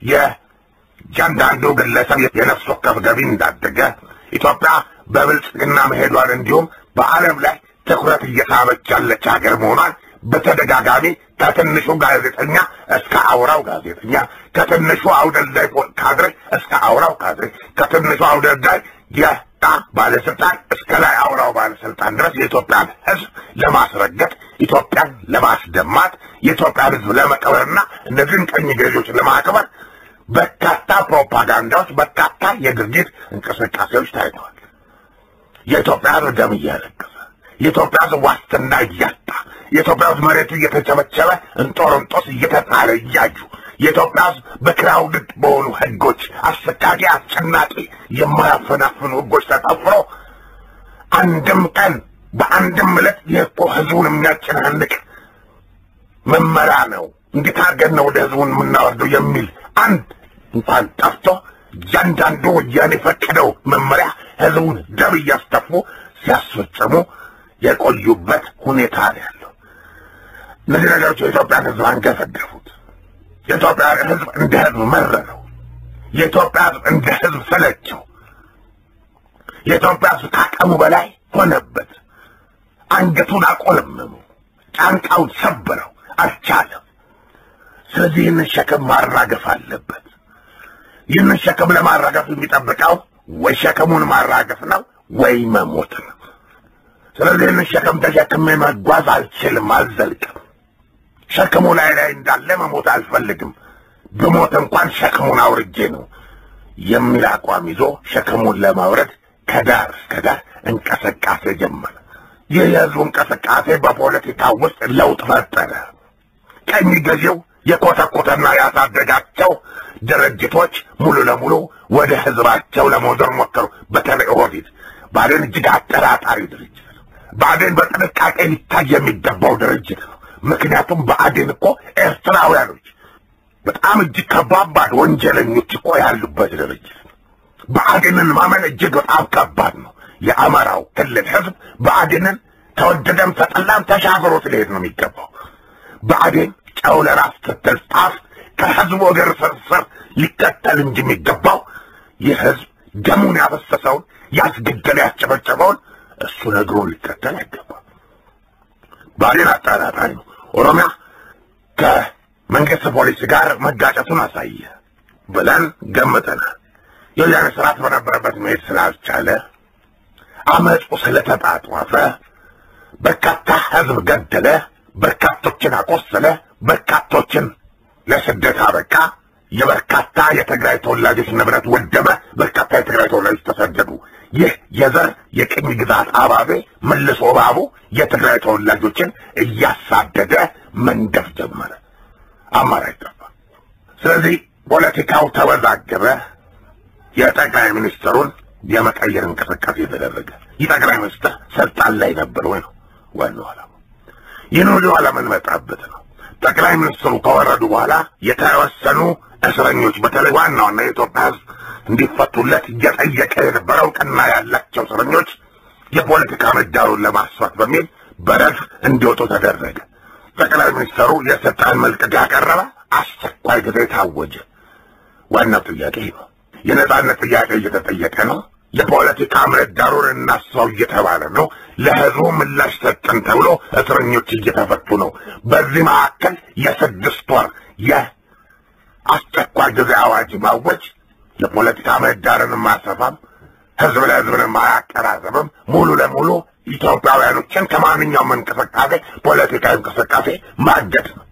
የእያንዳንዱ ግለሰብ የነፍስ ወከፍ ገቢ እንዳደገ፣ ኢትዮጵያ በብልጽግና መሄዷን እንዲሁም በዓለም ላይ ትኩረት እየሳበች ያለች ሀገር መሆኗን በተደጋጋሚ ከትንሹ ጋዜጠኛ እስከ አውራው ጋዜጠኛ፣ ከትንሹ አውደልዳይ ካድሬ እስከ አውራው ካድሬ፣ ከትንሹ አውደልዳይ የጣ ባለስልጣን እስከ ላይ አውራው ባለስልጣን ድረስ የኢትዮጵያን ሕዝብ ለማስረገጥ ኢትዮጵያን ለማስደማት የኢትዮጵያን ሕዝብ ለመቀበርና እነዚህን ቀኝ ገዢዎች ለማክበር በርካታ ፕሮፓጋንዳዎች፣ በርካታ የድርጊት እንቅስቃሴዎች ታይተዋል። የኢትዮጵያ ሕዝብ ደም እያለቀሰ የኢትዮጵያ ሕዝብ ዋስትና እያጣ የኢትዮጵያ ሕዝብ መሬቱ እየተቸበቸበ እንጦርንጦስ እየተጣለ እያዩ የኢትዮጵያ ሕዝብ በክራውድድ በሆኑ ህጎች አሰቃቂ፣ አስጨናቂ የማያፈናፍኑ ህጎች ተጠፍሮ አንድም ቀን በአንድም ዕለት ይህ እኮ ህዝቡን የሚያጨናንቅ መመሪያ ነው፣ እንዴት አድርገን ነው ወደ ህዝቡን የምናወርደው የሚል አንድ እንኳን ጠፍቶ እያንዳንዱ ወያኔ የፈቀደው መመሪያ ህዝቡን ደም እያስተፉ ሲያስፈጽሙ የቆዩበት ሁኔታ ነው ያለው። እነዚህ ነገሮች የኢትዮጵያን ህዝብ አንገፈገፉት። የኢትዮጵያ ህዝብ እንደ ህዝብ መረረው። የኢትዮጵያ ህዝብ እንደ ህዝብ ሰለቸው። የኢትዮጵያ ህዝብ ካቀሙ በላይ ሆነበት። አንገቱን አቆለመሙ፣ ጫንቃውን ሰበረው፣ አልቻለም። ስለዚህ ይህንን ሸክም ማራገፍ አለበት። ይህንን ሸክም ለማራገፍ የሚጠብቀው ወይ ሸክሙን ማራገፍ ነው ወይ መሞት ነው። ስለዚህ ይህንን ሸክም ተሸክሜ መጓዝ አልችልም፣ አልዘልቅም። ሸክሙ ላይ ላይ እንዳለ መሞት አልፈልግም። ብሞት እንኳን ሸክሙን አውርጄ ነው የሚል አቋም ይዞ ሸክሙን ለማውረድ ከዳር እስከ ዳር እንቅስቃሴ ጀመረ። ይህ የህዝቡ እንቅስቃሴ በፖለቲካ ውስጥ ለውጥ ፈጠረ። ቀኝ ገዢው የኮተኮተና ያሳደጋቸው ድርጅቶች ሙሉ ለሙሉ ወደ ህዝባቸው ለመውዘር ሞከሩ። በተለይ ኦህዴድ ብአዴን እጅግ አጠራጣሪ ድርጅት ነው። ብአዴን በጥንቃቄ ሊታይ የሚገባው ድርጅት ነው። ምክንያቱም ብአዴን እኮ ኤርትራውያኖች በጣም እጅግ ከባባድ ወንጀለኞች እኮ ያሉበት ድርጅት ነው። ብአዴንን ማመን እጅግ በጣም ከባድ ነው። የአማራው ክልል ህዝብ ብአዴንን ተወደደም ተጠላም ተሻግሮት ሊሄድ ነው የሚገባው። ብአዴን ጨው ለራስ ስትል ጣፍ ከህዝቡ እግር ስር ሊከተል እንጂ የሚገባው ይህ ህዝብ ደሙን ያፈሰሰውን ያስገደለ ያስጨበጨበውን እሱ ነግሮ ሊከተል አይገባም። ብአዴን አጠራጣሪ ነው። ኦሮሚያ ከመንግስት ፖሊስ ጋር መጋጨቱን አሳየ ብለን ገምተናል። የወያኔ ስርዓት በነበረበት መሄድ ስላልቻለ አመፁ ስለተጣጧፈ በርካታ ህዝብ ገደለ፣ በርካቶችን አቆሰለ፣ በርካቶችን ለስደት አበቃ። የበርካታ የትግራይ ተወላጆች ንብረት ወደመ። በርካታ የትግራይ ተወላጆች ተሰደዱ። ይህ የዘር የቅኝ ግዛት አባቤ መልሶ እባቡ የትግራይ ተወላጆችን እያሳደደ መንደፍ ጀመረ። አማራጭ ጠፋ። ስለዚህ ፖለቲካው ተወዛገበ። የጠቅላይ ሚኒስትሩን የመቀየር እንቅስቃሴ ተደረገ። ይህ ጠቅላይ ሚኒስትር ስልጣን ላይ ነበር ወይ ነው ዋናው ዓላማ። ይህን ሁሉ አለመንመጣበት ነው። ጠቅላይ ሚኒስትሩ ከወረዱ በኋላ የተወሰኑ እስረኞች በተለይ ዋና ዋና የኢትዮጵያ ሕዝብ እንዲፈቱለት እየጠየቀ የነበረው እውቅና ያላቸው እስረኞች የፖለቲካ ምህዳሩን ለማስፋት በሚል በረድፍ እንዲወጡ ተደረገ። ጠቅላይ ሚኒስትሩ የስልጣን መልቀቂያ ያቀረበ፣ አስቸኳይ ጊዜ ታወጀ። ዋናው ጥያቄ ነው። የነጻነት ጥያቄ እየተጠየቀ ነው። የፖለቲካ ምህዳሩን እናስፋው እየተባለ ነው። ለህዝቡ ምላሽ ሰጠን ተብሎ እስረኞች እየተፈቱ ነው። በዚህ መካከል የስድስት ወር የአስቸኳይ ጊዜ አዋጅ ማወጅ የፖለቲካ ምህዳርን ማሰፋም ህዝብ ለህዝብን ማያቀራረብም ሙሉ ለሙሉ ኢትዮጵያውያኖችን ከማንኛውም እንቅስቃሴ ፖለቲካዊ እንቅስቃሴ ማገድ ነው።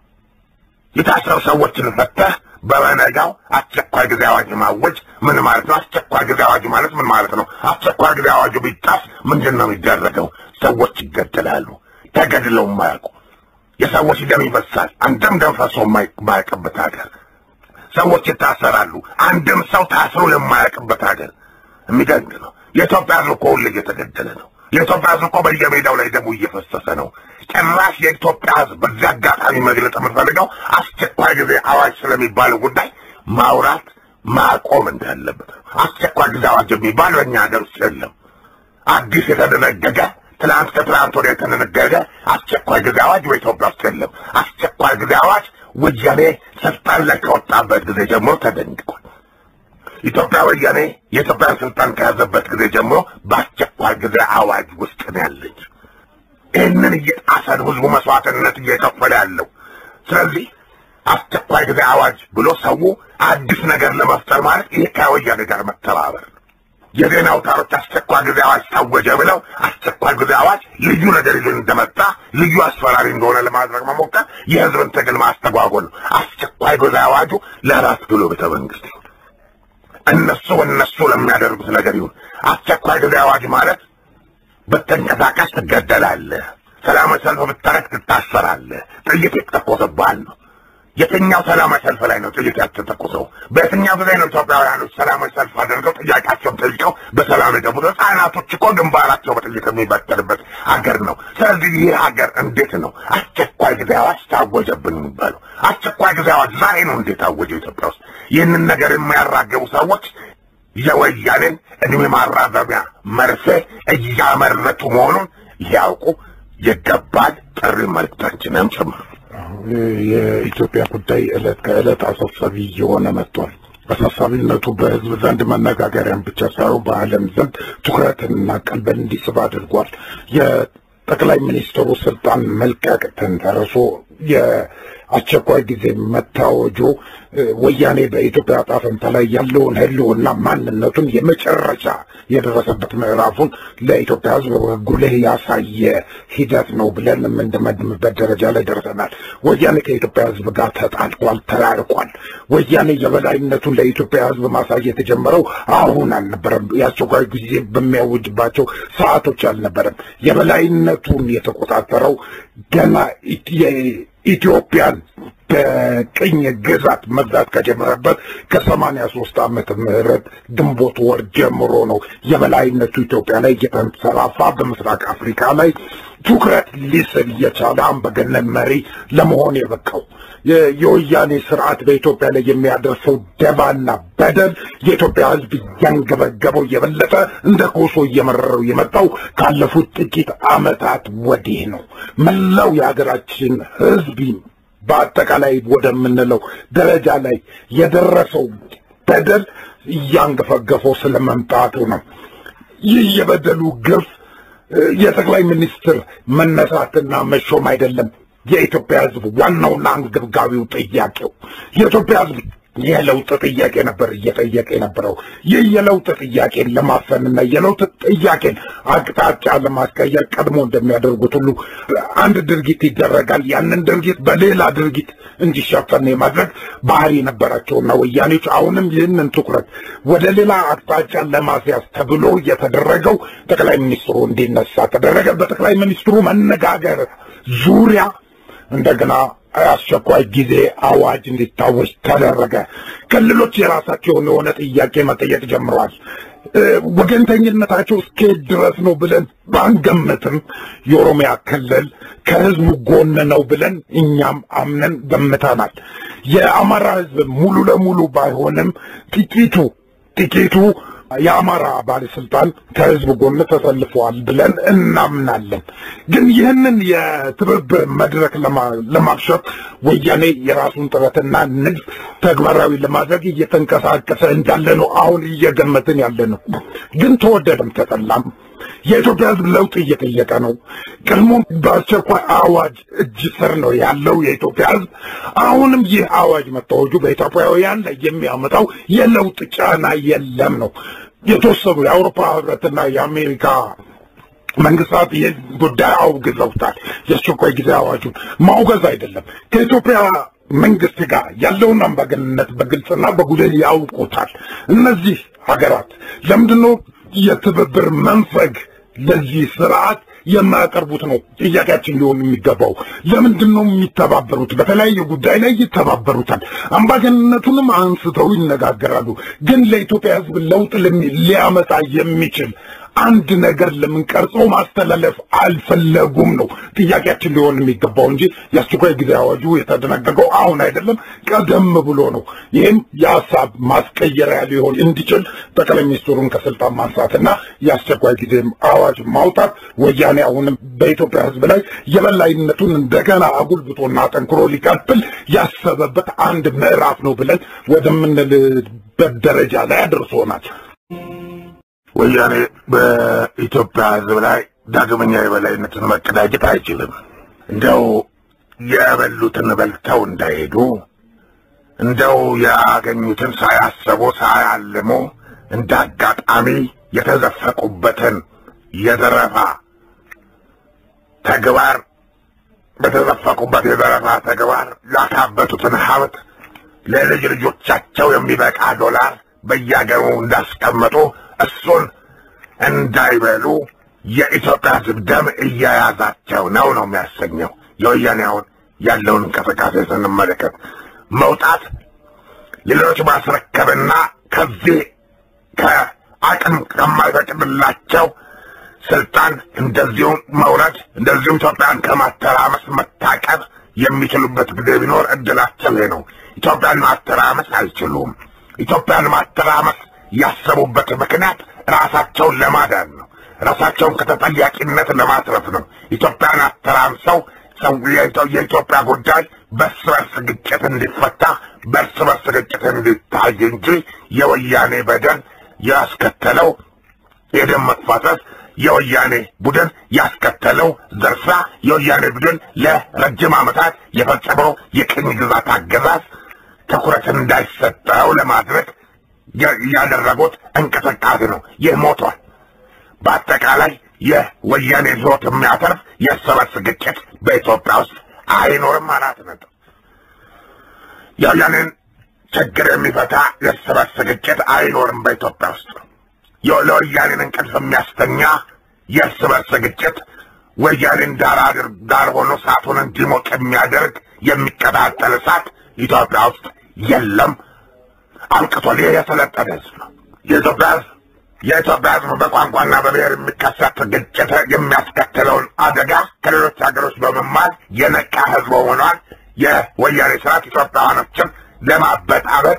የታሰሩ ሰዎችን ፈተህ በበነጋው አስቸኳይ ጊዜ አዋጅ ማወጅ ምን ማለት ነው? አስቸኳይ ጊዜ አዋጅ ማለት ምን ማለት ነው? አስቸኳይ ጊዜ አዋጁ ቢጣስ ምንድን ነው የሚደረገው? ሰዎች ይገደላሉ። ተገድለው የማያውቁ የሰዎች ደም ይፈሳል። አንድም ደም ፈሶ የማያውቅበት ሀገር ሰዎች ይታሰራሉ። አንድም ሰው ታስሮ የማያውቅበት ሀገር የሚደንቅ ነው። የኢትዮጵያ ህዝብ እኮ ሁሌ እየተገደለ ነው። የኢትዮጵያ ህዝብ እኮ በየሜዳው ላይ ደሙ እየፈሰሰ ነው። ጭራሽ የኢትዮጵያ ህዝብ በዚህ አጋጣሚ መግለጽ የምፈልገው አስቸኳይ ጊዜ አዋጅ ስለሚባለው ጉዳይ ማውራት ማቆም እንዳለበት ነው። አስቸኳይ ጊዜ አዋጅ የሚባል በእኛ ሀገር ውስጥ የለም። አዲስ የተደነገገ ትናንት ከትናንት ወዲያ የተደነገገ አስቸኳይ ጊዜ አዋጅ በኢትዮጵያ ውስጥ የለም። አስቸኳይ ጊዜ አዋጅ ወያኔ ስልጣን ላይ ከወጣበት ጊዜ ጀምሮ ተደንግጓል። ኢትዮጵያ ወያኔ የኢትዮጵያን ስልጣን ከያዘበት ጊዜ ጀምሮ በአስቸኳይ ጊዜ አዋጅ ውስጥ ነው ያለች። ይህንን እየጣሰ ነው ህዝቡ መስዋዕትነት እየከፈለ ያለው። ስለዚህ አስቸኳይ ጊዜ አዋጅ ብሎ ሰው አዲስ ነገር ለመፍጠር ማለት ይሄ ከወያኔ ጋር መተባበር ነው። የዜና አውታሮች አስቸኳይ ጊዜ አዋጅ ታወጀ ብለው አስቸኳይ ጊዜ አዋጅ ልዩ ነገር ይዞ እንደመጣ ልዩ አስፈራሪ እንደሆነ ለማድረግ መሞከር የህዝብን ትግል ማስተጓጎል ነው። አስቸኳይ ጊዜ አዋጁ ለራስ ብሎ ቤተ መንግስት ይሁን እነሱ እነሱ ለሚያደርጉት ነገር ይሁን። አስቸኳይ ጊዜ አዋጅ ማለት ብትንቀሳቀስ ትገደላለህ፣ ሰላማዊ ሰልፍ ብታረግ ትታሰራለህ፣ ጥይት ይተኮስብሃል ነው። የትኛው ሰላማዊ ሰልፍ ላይ ነው ጥይት ያልተተኮሰው? በየትኛው ጊዜ ነው ኢትዮጵያውያኖች ሰላማዊ ሰልፍ አድርገው ጥያቄያቸውን ጠይቀው በሰላም የገቡት? ህጻናቶች እኮ ግንባራቸው በጥይት የሚበተንበት ሀገር ነው። ስለዚህ ይህ ሀገር እንዴት ነው አስቸኳይ ጊዜ አዋጅ ታወጀብን የሚባለው? አስቸኳይ ጊዜ አዋጅ ዛሬ ነው እንዴት ታወጀው ኢትዮጵያ ውስጥ? ይህንን ነገር የሚያራገቡ ሰዎች የወያኔን እድሜ ማራዘሚያ መርፌ እያመረቱ መሆኑን ያውቁ ይገባል። ጥሪ መልእክታችንም ጭምር የኢትዮጵያ ጉዳይ ዕለት ከዕለት አሳሳቢ እየሆነ መጥቷል። አሳሳቢነቱ በህዝብ ዘንድ መነጋገሪያን ብቻ ሳይሆን በዓለም ዘንድ ትኩረትንና ቀልብን እንዲስብ አድርጓል። የጠቅላይ ሚኒስትሩ ስልጣን መልቀቅ ተንተርሶ የአስቸኳይ ጊዜ መታወጁ ወያኔ በኢትዮጵያ ዕጣ ፈንታ ላይ ያለውን ህልውና ማንነቱን የመጨረሻ የደረሰበት ምዕራፉን ለኢትዮጵያ ህዝብ ጉልህ ያሳየ ሂደት ነው ብለን የምንደመድምበት ደረጃ ላይ ደርሰናል። ወያኔ ከኢትዮጵያ ህዝብ ጋር ተጣልቋል፣ ተራርቋል። ወያኔ የበላይነቱን ለኢትዮጵያ ህዝብ ማሳየት የጀመረው አሁን አልነበረም። የአስቸኳይ ጊዜ በሚያውጅባቸው ሰዓቶች አልነበረም። የበላይነቱን የተቆጣጠረው ገና ኢትዮጵያን በቅኝ ግዛት መግዛት ከጀመረበት ከሰማንያ ሶስት ዓመተ ምህረት ግንቦት ወር ጀምሮ ነው የበላይነቱ ኢትዮጵያ ላይ እየተንሰራፋ በምስራቅ አፍሪካ ላይ ትኩረት ሊስብ የቻለ አምባገነን መሪ ለመሆን የበቃው። የወያኔ ስርዓት በኢትዮጵያ ላይ የሚያደርሰው ደባና በደል የኢትዮጵያ ህዝብ እያንገበገበው የበለጠ እንደ ኮሶ እየመረረው የመጣው ካለፉት ጥቂት ዓመታት ወዲህ ነው። መላው የሀገራችን ህዝብ በአጠቃላይ ወደምንለው ደረጃ ላይ የደረሰው በደል እያንገፈገፈው ስለመምጣቱ ነው። ይህ የበደሉ ግፍ የጠቅላይ ሚኒስትር መነሳትና መሾም አይደለም። የኢትዮጵያ ህዝብ ዋናውና አንገብጋቢው ጥያቄው የኢትዮጵያ ህዝብ የለውጥ ጥያቄ ነበር እየጠየቀ የነበረው። ይህ የለውጥ ጥያቄን ለማፈንና የለውጥ ጥያቄን አቅጣጫ ለማስቀየር ቀድሞ እንደሚያደርጉት ሁሉ አንድ ድርጊት ይደረጋል። ያንን ድርጊት በሌላ ድርጊት እንዲሸፈን የማድረግ ባህሪ ነበራቸውና ወያኔዎች አሁንም ይህንን ትኩረት ወደ ሌላ አቅጣጫ ለማስያዝ ተብሎ የተደረገው ጠቅላይ ሚኒስትሩ እንዲነሳ ተደረገ። በጠቅላይ ሚኒስትሩ መነጋገር ዙሪያ እንደገና አስቸኳይ ጊዜ አዋጅ እንዲታወጅ ተደረገ። ክልሎች የራሳቸውን የሆነ ጥያቄ መጠየቅ ጀምረዋል። ወገንተኝነታቸው እስከየት ድረስ ነው ብለን ባንገምትም የኦሮሚያ ክልል ከህዝቡ ጎን ነው ብለን እኛም አምነን ገምተናል። የአማራ ህዝብ ሙሉ ለሙሉ ባይሆንም ጥቂቱ ጥቂቱ የአማራ ባለስልጣን ከህዝብ ጎን ተሰልፈዋል ብለን እናምናለን። ግን ይህንን የትብብር መድረክ ለማክሸፍ ወያኔ የራሱን ጥረትና ንድፍ ተግባራዊ ለማድረግ እየተንቀሳቀሰ እንዳለ ነው አሁን እየገመትን ያለ ነው። ግን ተወደደም ተጠላም የኢትዮጵያ ህዝብ ለውጥ እየጠየቀ ነው። ቀድሞ በአስቸኳይ አዋጅ እጅ ስር ነው ያለው የኢትዮጵያ ህዝብ። አሁንም ይህ አዋጅ መታወጁ በኢትዮጵያውያን ላይ የሚያመጣው የለውጥ ጫና የለም ነው። የተወሰኑ የአውሮፓ ህብረትና የአሜሪካ መንግስታት ይህን ጉዳይ አውግዘውታል። የአስቸኳይ ጊዜ አዋጁን ማውገዝ አይደለም ከኢትዮጵያ መንግስት ጋር ያለውን አምባገንነት በግልጽና በጉልህ ያውቁታል። እነዚህ ሀገራት ለምንድነው የትብብር መንፈግ ለዚህ ስርዓት የማያቀርቡት ነው ጥያቄያችን ሊሆን የሚገባው። ለምንድን ነው የሚተባበሩት? በተለያየ ጉዳይ ላይ ይተባበሩታል። አምባገንነቱንም አንስተው ይነጋገራሉ። ግን ለኢትዮጵያ ህዝብ ለውጥ ሊያመጣ የሚችል አንድ ነገር ለምን ቀርጾ ማስተላለፍ አልፈለጉም ነው ጥያቄያችን ሊሆን የሚገባው እንጂ የአስቸኳይ ጊዜ አዋጁ የተደነገገው አሁን አይደለም፣ ቀደም ብሎ ነው። ይህም የሀሳብ ማስቀየሪያ ሊሆን እንዲችል ጠቅላይ ሚኒስትሩን ከስልጣን ማንሳትና የአስቸኳይ ጊዜ አዋጅ ማውጣት ወያኔ አሁንም በኢትዮጵያ ህዝብ ላይ የበላይነቱን እንደገና አጉልብቶና ጠንክሮ ሊቀጥል ያሰበበት አንድ ምዕራፍ ነው ብለን ወደምንልበት ደረጃ ላይ አድርሶናል። ወያኔ በኢትዮጵያ ህዝብ ላይ ዳግመኛ የበላይነትን መቀዳጀት አይችልም። እንደው የበሉትን በልተው እንዳይሄዱ እንደው ያገኙትን ሳያሰቡ ሳያልሙ እንደ አጋጣሚ የተዘፈቁበትን የዘረፋ ተግባር በተዘፈቁበት የዘረፋ ተግባር ያካበቱትን ሀብት ለልጅ ልጆቻቸው የሚበቃ ዶላር በየአገሩ እንዳስቀመጡ እሱን እንዳይበሉ የኢትዮጵያ ህዝብ ደም እያያዛቸው ነው ነው የሚያሰኘው። የወያኔ አሁን ያለውን እንቅስቃሴ ስንመለከት መውጣት ሌሎች ማስረከብና ከዚህ ከአቅም ከማይፈቅድላቸው ስልጣን እንደዚሁም መውረድ እንደዚሁም ኢትዮጵያን ከማተራመስ መታቀብ የሚችሉበት ጊዜ ቢኖር እድላቸው ይሄ ነው። ኢትዮጵያን ማተራመስ አይችሉም። ኢትዮጵያን ማተራመስ ያሰቡበት ምክንያት ራሳቸውን ለማዳን ነው። ራሳቸውን ከተጠያቂነት ለማትረፍ ነው። ኢትዮጵያን አተራምሰው የኢትዮጵያ ጉዳይ በእርስ በርስ ግጭት እንዲፈታ በእርስ በርስ ግጭት እንዲታይ እንጂ የወያኔ በደል ያስከተለው የደም መፋሰስ የወያኔ ቡድን ያስከተለው ዘርፊያ የወያኔ ቡድን ለረጅም ዓመታት የፈጸመው የቅኝ ግዛት አገዛዝ ትኩረት እንዳይሰጠው ለማድረግ ያደረጉት እንቅስቃሴ ነው። ይህ ሞቷል። በአጠቃላይ የወያኔ ሕይወት የሚያተርፍ የእርስ በርስ ግጭት በኢትዮጵያ ውስጥ አይኖርም። አራት ነጥብ። የወያኔን ችግር የሚፈታ የእርስ በርስ ግጭት አይኖርም በኢትዮጵያ ውስጥ። ለወያኔን እንቅልፍ የሚያስተኛ የእርስ በርስ ግጭት ወያኔን ዳር ዳር ሆኖ እሳቱን እንዲሞቅ የሚያደርግ የሚቀጣጠል እሳት ኢትዮጵያ ውስጥ የለም። አብቅቷል። ይህ የሰለጠነ ህዝብ ነው። የኢትዮጵያ ህዝብ የኢትዮጵያ ህዝብ በቋንቋና በብሔር የሚከሰት ግጭት የሚያስከትለውን አደጋ ከሌሎች ሀገሮች በመማር የነቃ ህዝብ ሆኗል። የወያኔ ስርዓት ኢትዮጵያውያኖችን ለማበጣበጥ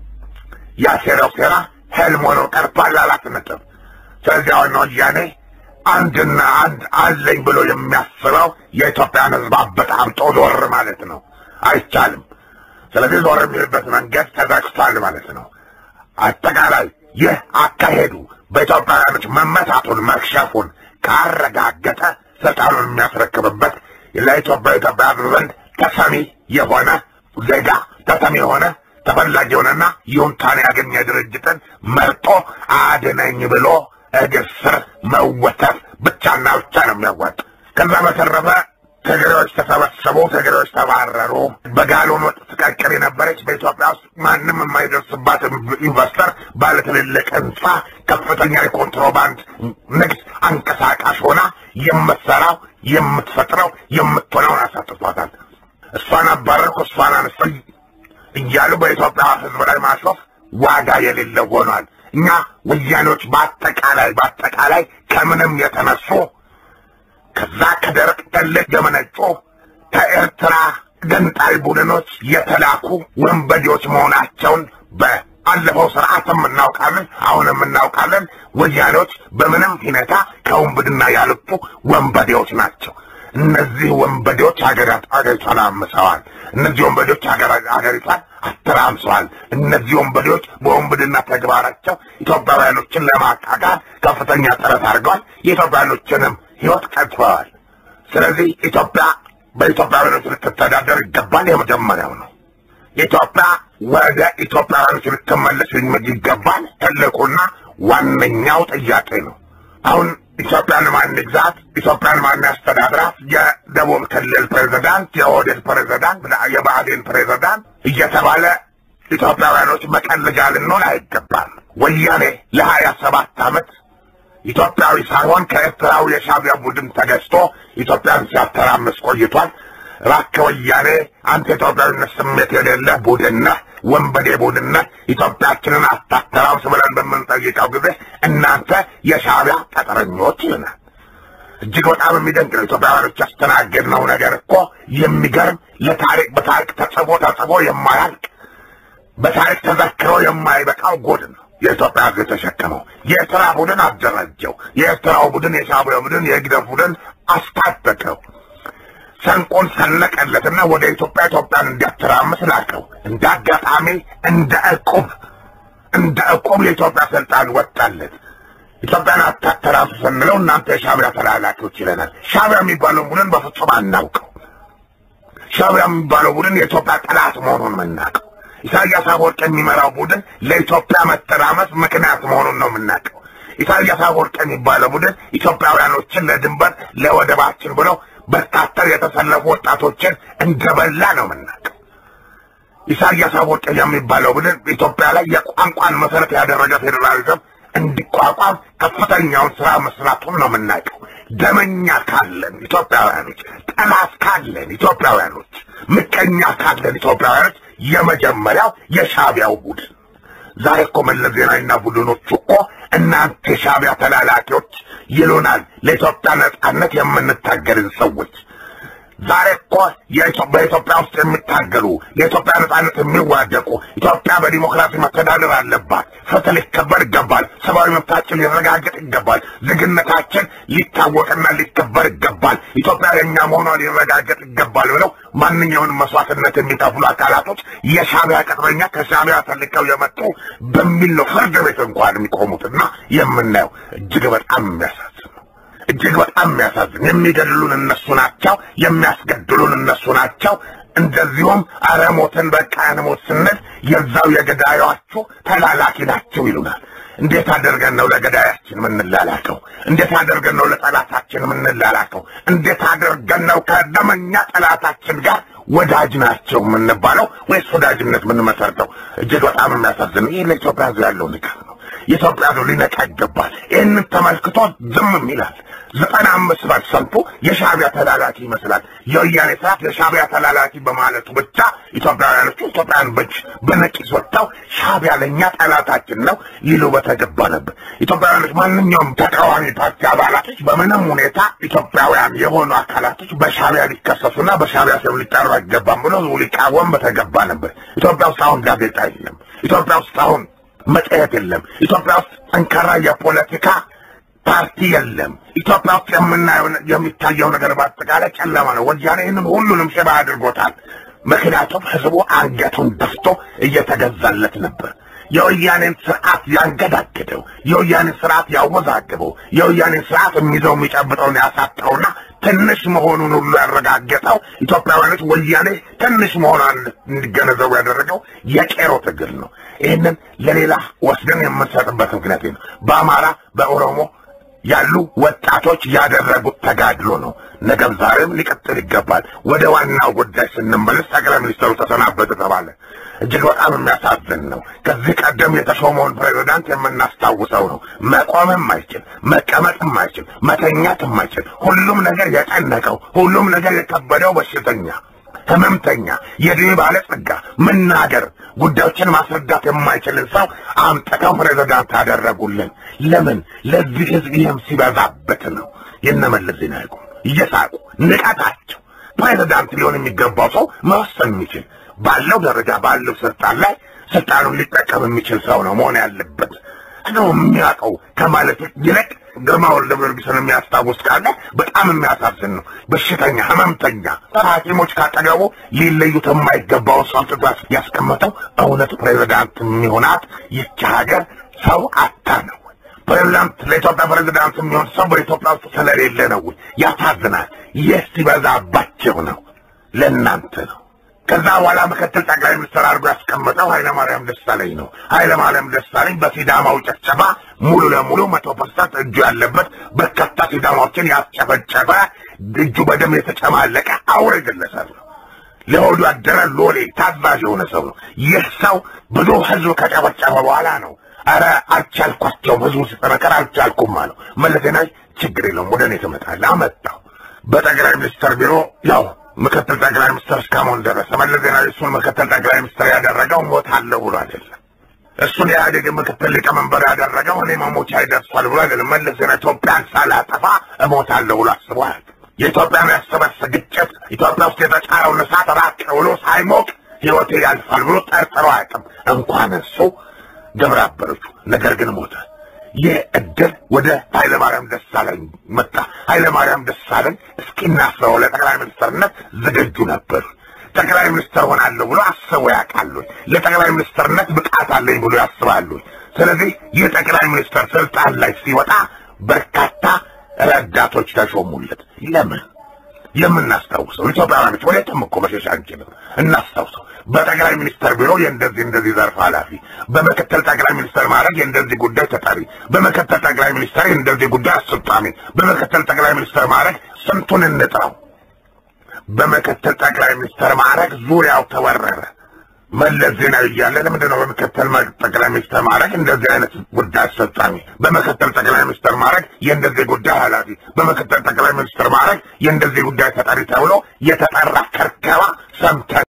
ያሴረው ሴራ ህልም ሆኖ ቀርቷል። አራት ነጥብ። ስለዚህ አሁን ወያኔ አንድና አንድ አለኝ ብሎ የሚያስበው የኢትዮጵያን ህዝብ አበጣብጦ ዞር ማለት ነው። አይቻልም። ስለዚህ ዞር የሚልበት መንገድ ተዘግቷል ማለት ነው። አጠቃላይ ይህ አካሄዱ በኢትዮጵያውያኖች መመታቱን መክሸፉን ካረጋገጠ ስልጣኑን የሚያስረክብበት ለኢትዮጵያ ኢትዮጵያ ህዝብ ዘንድ ተሰሚ የሆነ ዜጋ ተሰሚ የሆነ ተፈላጊ የሆነና ይሁንታን ያገኘ ድርጅትን መርጦ አድነኝ ብሎ እግር ስር መወተፍ ብቻና ብቻ ነው የሚያዋጥ። ከዛ በተረፈ ትግሬዎች ተሰበሰቡ፣ ትግሬዎች ተባረሩ። በጋሎን ወጥ ትቀቅር የነበረች በኢትዮጵያ ውስጥ ማንም የማይደርስባት ኢንቨስተር ባለትልልቅ ህንፃ ከፍተኛ የኮንትሮባንድ ንግድ አንቀሳቃሽ ሆና የምትሰራው የምትፈጥረው የምትሆነውን አሳጥቷታል። እሷን አባረርኩ እሷን አነሳሁ እያሉ በኢትዮጵያ ህዝብ ላይ ማሾፍ ዋጋ የሌለው ሆኗል። እኛ ወያኔዎች በአጠቃላይ በአጠቃላይ ከምንም የተነሱ ከዛ ከደረቅ ጠለት የመነጩ ከኤርትራ ገንጣይ ቡድኖች የተላኩ ወንበዴዎች መሆናቸውን በአለፈው ስርዓትም እናውቃለን፣ አሁንም እናውቃለን። ወያኔዎች በምንም ሁኔታ ከወንብድና ያልፉ ወንበዴዎች ናቸው። እነዚህ ወንበዴዎች ሀገሪቷን አምሰዋል። እነዚህ ወንበዴዎች ሀገሪቷን አተራምሰዋል። እነዚህ ወንበዴዎች በወንብድና ተግባራቸው ኢትዮጵያውያኖችን ለማቃቃር ከፍተኛ ጥረት አድርገዋል። የኢትዮጵያውያኖችንም ህይወት ቀጥፈዋል። ስለዚህ ኢትዮጵያ በኢትዮጵያውያኖች ልትተዳደር ይገባል። የመጀመሪያው ነው። ኢትዮጵያ ወደ ኢትዮጵያውያኖች ልትመለስ ይገባል። ትልቁና ዋነኛው ጥያቄ ነው። አሁን ኢትዮጵያን ማን ግዛት፣ ኢትዮጵያን ማን ያስተዳድራት፣ የደቡብ ክልል ፕሬዚዳንት፣ የኦህዴድ ፕሬዚዳንት፣ የብአዴን ፕሬዚዳንት እየተባለ ኢትዮጵያውያኖች መቀለጃ ልንሆን አይገባም። ወያኔ ለሀያ ሰባት ዓመት ኢትዮጵያዊ ሳይሆን ከኤርትራዊ የሻዕቢያ ቡድን ተገዝቶ ኢትዮጵያን ሲያተራምስ ቆይቷል። እባክህ ወያኔ አንተ ኢትዮጵያዊነት ስሜት የሌለ ቡድን ነህ፣ ወንበዴ ቡድን ነህ፣ ኢትዮጵያችንን አታተራምስ ብለን በምንጠይቀው ጊዜ እናንተ የሻዕቢያ ቀጠረኞች ይልናል። እጅግ በጣም የሚደንቅ ነው። ኢትዮጵያውያኖች ያስተናገድነው ነገር እኮ የሚገርም ለታሪክ በታሪክ ተጽፎ ተጽፎ የማያልቅ በታሪክ ተዘክሮ የማይበቃው ጎድ ነው። የኢትዮጵያ ሕዝብ የተሸከመው የኤርትራ ቡድን አደራጀው። የኤርትራው ቡድን፣ የሻዕቢያ ቡድን፣ የግደፍ ቡድን አስታጠቀው። ሰንቆን ሰነቀለትና ወደ ኢትዮጵያ ኢትዮጵያን እንዲያተራምስ ላከው። እንደ አጋጣሚ እንደ ዕቁብ እንደ ዕቁብ የኢትዮጵያ ስልጣን ወጣለት። ኢትዮጵያን አታተራምስ ስንለው እናንተ የሻዕቢያ ተላላኪዎች ይለናል። ሻዕቢያ የሚባለው ቡድን በፍጹም አናውቀው። ሻዕቢያ የሚባለው ቡድን የኢትዮጵያ ጠላት መሆኑን የምናውቀው ኢሳያስ አፈወርቅ የሚመራው ቡድን ለኢትዮጵያ መተራመስ ምክንያት መሆኑን ነው የምናውቀው። ኢሳያስ አፈወርቅ የሚባለው ቡድን ኢትዮጵያውያኖችን ለድንበር ለወደባችን ብለው በርካታ የተሰለፉ ወጣቶችን እንደበላ ነው የምናውቀው። ኢሳያስ አፈወርቅ የሚባለው ቡድን ኢትዮጵያ ላይ የቋንቋን መሰረት ያደረገ ፌዴራሊዝም እንዲቋቋም ከፍተኛውን ስራ መስራቱን ነው የምናውቀው። ደመኛ ካለን ኢትዮጵያውያኖች፣ ጠላት ካለን ኢትዮጵያውያኖች፣ ምቀኛ ካለን ኢትዮጵያውያኖች የመጀመሪያው የሻዕቢያው ቡድን ዛሬ እኮ መለስ ዜናዊና ቡድኖቹ እኮ እናንተ የሻዕቢያ ተላላኪዎች ይሉናል። ለኢትዮጵያ ነጻነት የምንታገልን ሰዎች ዛሬ እኮ በኢትዮጵያ ውስጥ የሚታገሉ የኢትዮጵያ ነጻነት የሚዋደቁ ኢትዮጵያ በዲሞክራሲ መተዳደር አለባት፣ ፍትህ ሊከበር ይገባል፣ ሰብአዊ መብታችን ሊረጋገጥ ይገባል፣ ዜግነታችን ሊታወቅና ሊከበር ይገባል፣ ኢትዮጵያ የእኛ መሆኗ ሊረጋገጥ ይገባል ብለው ማንኛውንም መስዋዕትነት የሚከፍሉ አካላቶች የሻዕቢያ ቅጥረኛ ከሻዕቢያ ተልከው የመጡ በሚል ነው ፍርድ ቤት እንኳን የሚቆሙትና የምናየው እጅግ በጣም የሚያሳዝን ነው። እጅግ በጣም የሚያሳዝን የሚገድሉን እነሱ ናቸው፣ የሚያስገድሉን እነሱ ናቸው። እንደዚሁም አረሞትን በቃ ያንሞት ስንል የዛው የገዳዮቹ ተላላኪ ናቸው ይሉናል። እንዴት አድርገን ነው ለገዳያችን የምንላላከው? እንዴት አድርገን ነው ለጠላታችን የምንላላከው? እንዴት አድርገን ነው ከደመኛ ጠላታችን ጋር ወዳጅ ናቸው የምንባለው ወይስ ወዳጅነት የምንመሰርተው? እጅግ በጣም የሚያሳዝን ይህ ለኢትዮጵያ ሕዝብ ያለው ንቀት ነው። የኢትዮጵያ ሕዝብ ሊነቃ ይገባል። ይህንን ተመልክቶ ዝም ይላል። ዘጠና አምስት ፐርሰንቱ የሻዕቢያ ተላላኪ ይመስላል። የወያኔ ስርዓት የሻዕቢያ ተላላኪ በማለቱ ብቻ ኢትዮጵያውያኖቹ ኢትዮጵያን በጅ በነቂስ ወጥተው ሻዕቢያ ለእኛ ጠላታችን ነው ይሉ በተገባ ነበር። ኢትዮጵያውያኖች፣ ማንኛውም ተቃዋሚ ፓርቲ አባላቶች በምንም ሁኔታ ኢትዮጵያውያን የሆኑ አካላቶች በሻዕቢያ ሊከሰሱና በሻዕቢያ ስም ሊጠሩ አይገባም ብሎ ሊቃወም በተገባ ነበር። ኢትዮጵያ ውስጥ አሁን ጋዜጣ የለም። ኢትዮጵያ ውስጥ አሁን መጽሔት የለም። ኢትዮጵያ ውስጥ ጠንካራ የፖለቲካ ፓርቲ የለም። ኢትዮጵያ ውስጥ የምናየው የሚታየው ነገር በአጠቃላይ ጨለማ ነው። ወያኔ ይህንን ሁሉንም ሽባ አድርጎታል። ምክንያቱም ህዝቡ አንገቱን ደፍቶ እየተገዛለት ነበር። የወያኔን ስርዓት ያንገዳገደው፣ የወያኔን ስርዓት ያወዛግበው፣ የወያኔን ስርዓት የሚይዘው የሚጨብጠውን ያሳጠውና ትንሽ መሆኑን ሁሉ ያረጋገጠው ኢትዮጵያውያኖች ወያኔ ትንሽ መሆኗን እንዲገነዘቡ ያደረገው የቄሮ ትግል ነው። ይህንን ለሌላ ወስደን የምንሰጥበት ምክንያት ነው። በአማራ በኦሮሞ ያሉ ወጣቶች ያደረጉት ተጋድሎ ነው። ነገም ዛሬም ሊቀጥል ይገባል። ወደ ዋናው ጉዳይ ስንመለስ ጠቅላይ ሚኒስትሩ ተሰናበተ ተባለ። እጅግ በጣም የሚያሳዝን ነው። ከዚህ ቀደም የተሾመውን ፕሬዚዳንት የምናስታውሰው ነው። መቆምም አይችል፣ መቀመጥም አይችል፣ መተኛትም አይችል፣ ሁሉም ነገር የጨነቀው፣ ሁሉም ነገር የከበደው በሽተኛ ህመምተኛ፣ የዕድሜ ባለጸጋ፣ መናገር ጉዳዮችን ማስረዳት የማይችልን ሰው አምጥተው ፕሬዚዳንት አደረጉልን። ለምን? ለዚህ ህዝብ ይህም ሲበዛበት ነው። የነመለስ ዜናዊ እየሳቁ ንቀታቸው ፕሬዚዳንት ሊሆን የሚገባው ሰው መወሰን የሚችል ባለው ደረጃ ባለው ስልጣን ላይ ስልጣኑን ሊጠቀም የሚችል ሰው ነው መሆን ያለበት ነው የሚያውቀው ከማለት ይልቅ ግርማ ወልደ ጊዮርጊስን የሚያስታውስ ካለ በጣም የሚያሳዝን ነው። በሽተኛ ህመምተኛ ሐኪሞች ካጠገቡ ሊለዩት የማይገባውን ሰው አምጥቶ ያስቀመጠው እውነት ፕሬዚዳንት የሚሆናት ይቺ ሀገር ሰው አታ ነው። ፕሬዚዳንት ለኢትዮጵያ ፕሬዚዳንት የሚሆን ሰው በኢትዮጵያ ውስጥ ስለሌለ ነው። ያሳዝናል። ይህ ሲበዛባቸው ነው። ለእናንተ ነው። ከዛ በኋላ ምክትል ጠቅላይ ሚኒስትር አድርጎ ያስቀመጠው ኃይለማርያም ደሳለኝ ነው። ኃይለማርያም ደሳለኝ በሲዳማው ጨፍጨፋ ሙሉ ለሙሉ መቶ ፐርሰንት እጁ ያለበት በርካታ ሲዳማዎችን ያስጨፈጨፈ እጁ በደም የተጨማለቀ አውሬ ግለሰብ ነው። ለሆዱ ያደረ ሎሌ ታዛዥ የሆነ ሰው ነው። ይህ ሰው ብዙ ህዝብ ከጨፈጨፈ በኋላ ነው አረ አልቻልኳቸውም፣ ህዝቡ ሲጠነከር አልቻልኩም አለው። መለስ ዜናዊ ችግር የለውም ወደ እኔ ትመጣለህ አመጣው። በጠቅላይ ሚኒስትር ቢሮ ያው ምክትል ጠቅላይ ሚኒስትር እስካሁን ደረሰ። መለስ ዜናዊ እሱን ምክትል ጠቅላይ ሚኒስትር ያደረገው ሞታለሁ ብሎ አይደለም። እሱን የኢህአዴግ ምክትል ሊቀመንበር ያደረገው እኔ መሞቻ ይደርሷል ብሎ አይደለም። መለስ ዜናዊ ኢትዮጵያን ሳላጠፋ እሞታለሁ ብሎ አስቦ አያውቅም። የኢትዮጵያን ያስበርስ ግጭት ኢትዮጵያ ውስጥ የተጫረውን እሳት ራቅ ብሎ ሳይሞቅ ህይወቴ ያልፋል ብሎ ጠርጥሮ አያውቅም። እንኳን እሱ ግብረ አበሮቹ። ነገር ግን ሞተ። ይህ እድል ወደ ኃይለማርያም ደሳለኝ መጣ። ኃይለማርያም ደሳለኝ እስኪናስበው ለጠቅላይ ሚኒስትርነት ዝግጁ ነበሩ። ጠቅላይ ሚኒስትር ሆናለሁ ብሎ አስበው ያውቃሉ። ለጠቅላይ ሚኒስትርነት ብቃት አለኝ ብሎ ያስባሉ። ስለዚህ ይህ ጠቅላይ ሚኒስትር ስልጣን ላይ ሲወጣ በርካታ ረዳቶች ተሾሙለት። ለምን? የምናስታውሰው ኢትዮጵያውያኖች ወዴትም እኮ መሸሽ አንችልም። እናስታውሰው። በጠቅላይ ሚኒስትር ቢሮ የእንደዚህ እንደዚህ ዘርፍ ኃላፊ፣ በምክትል ጠቅላይ ሚኒስትር ማድረግ የእንደዚህ ጉዳይ ተጠሪ፣ በምክትል ጠቅላይ ሚኒስትር የእንደዚህ ጉዳይ አስፈጻሚ፣ በምክትል ጠቅላይ ሚኒስትር ማድረግ ስንቱን እንጥራው። በምክትል ጠቅላይ ሚኒስትር ማድረግ ዙሪያው ተወረረ። መለስ ዜናዊ እያለ ለምንድን ነው በምክትል ጠቅላይ ሚኒስትር ማድረግ እንደዚህ አይነት ጉዳይ አስፈጻሚ፣ በምክትል ጠቅላይ ሚኒስትር ማድረግ የእንደዚህ ጉዳይ ኃላፊ፣ በምክትል ጠቅላይ ሚኒስትር ማድረግ የእንደዚህ ጉዳይ ተጠሪ ተብሎ የተጠራ ከርከባ ሰምተን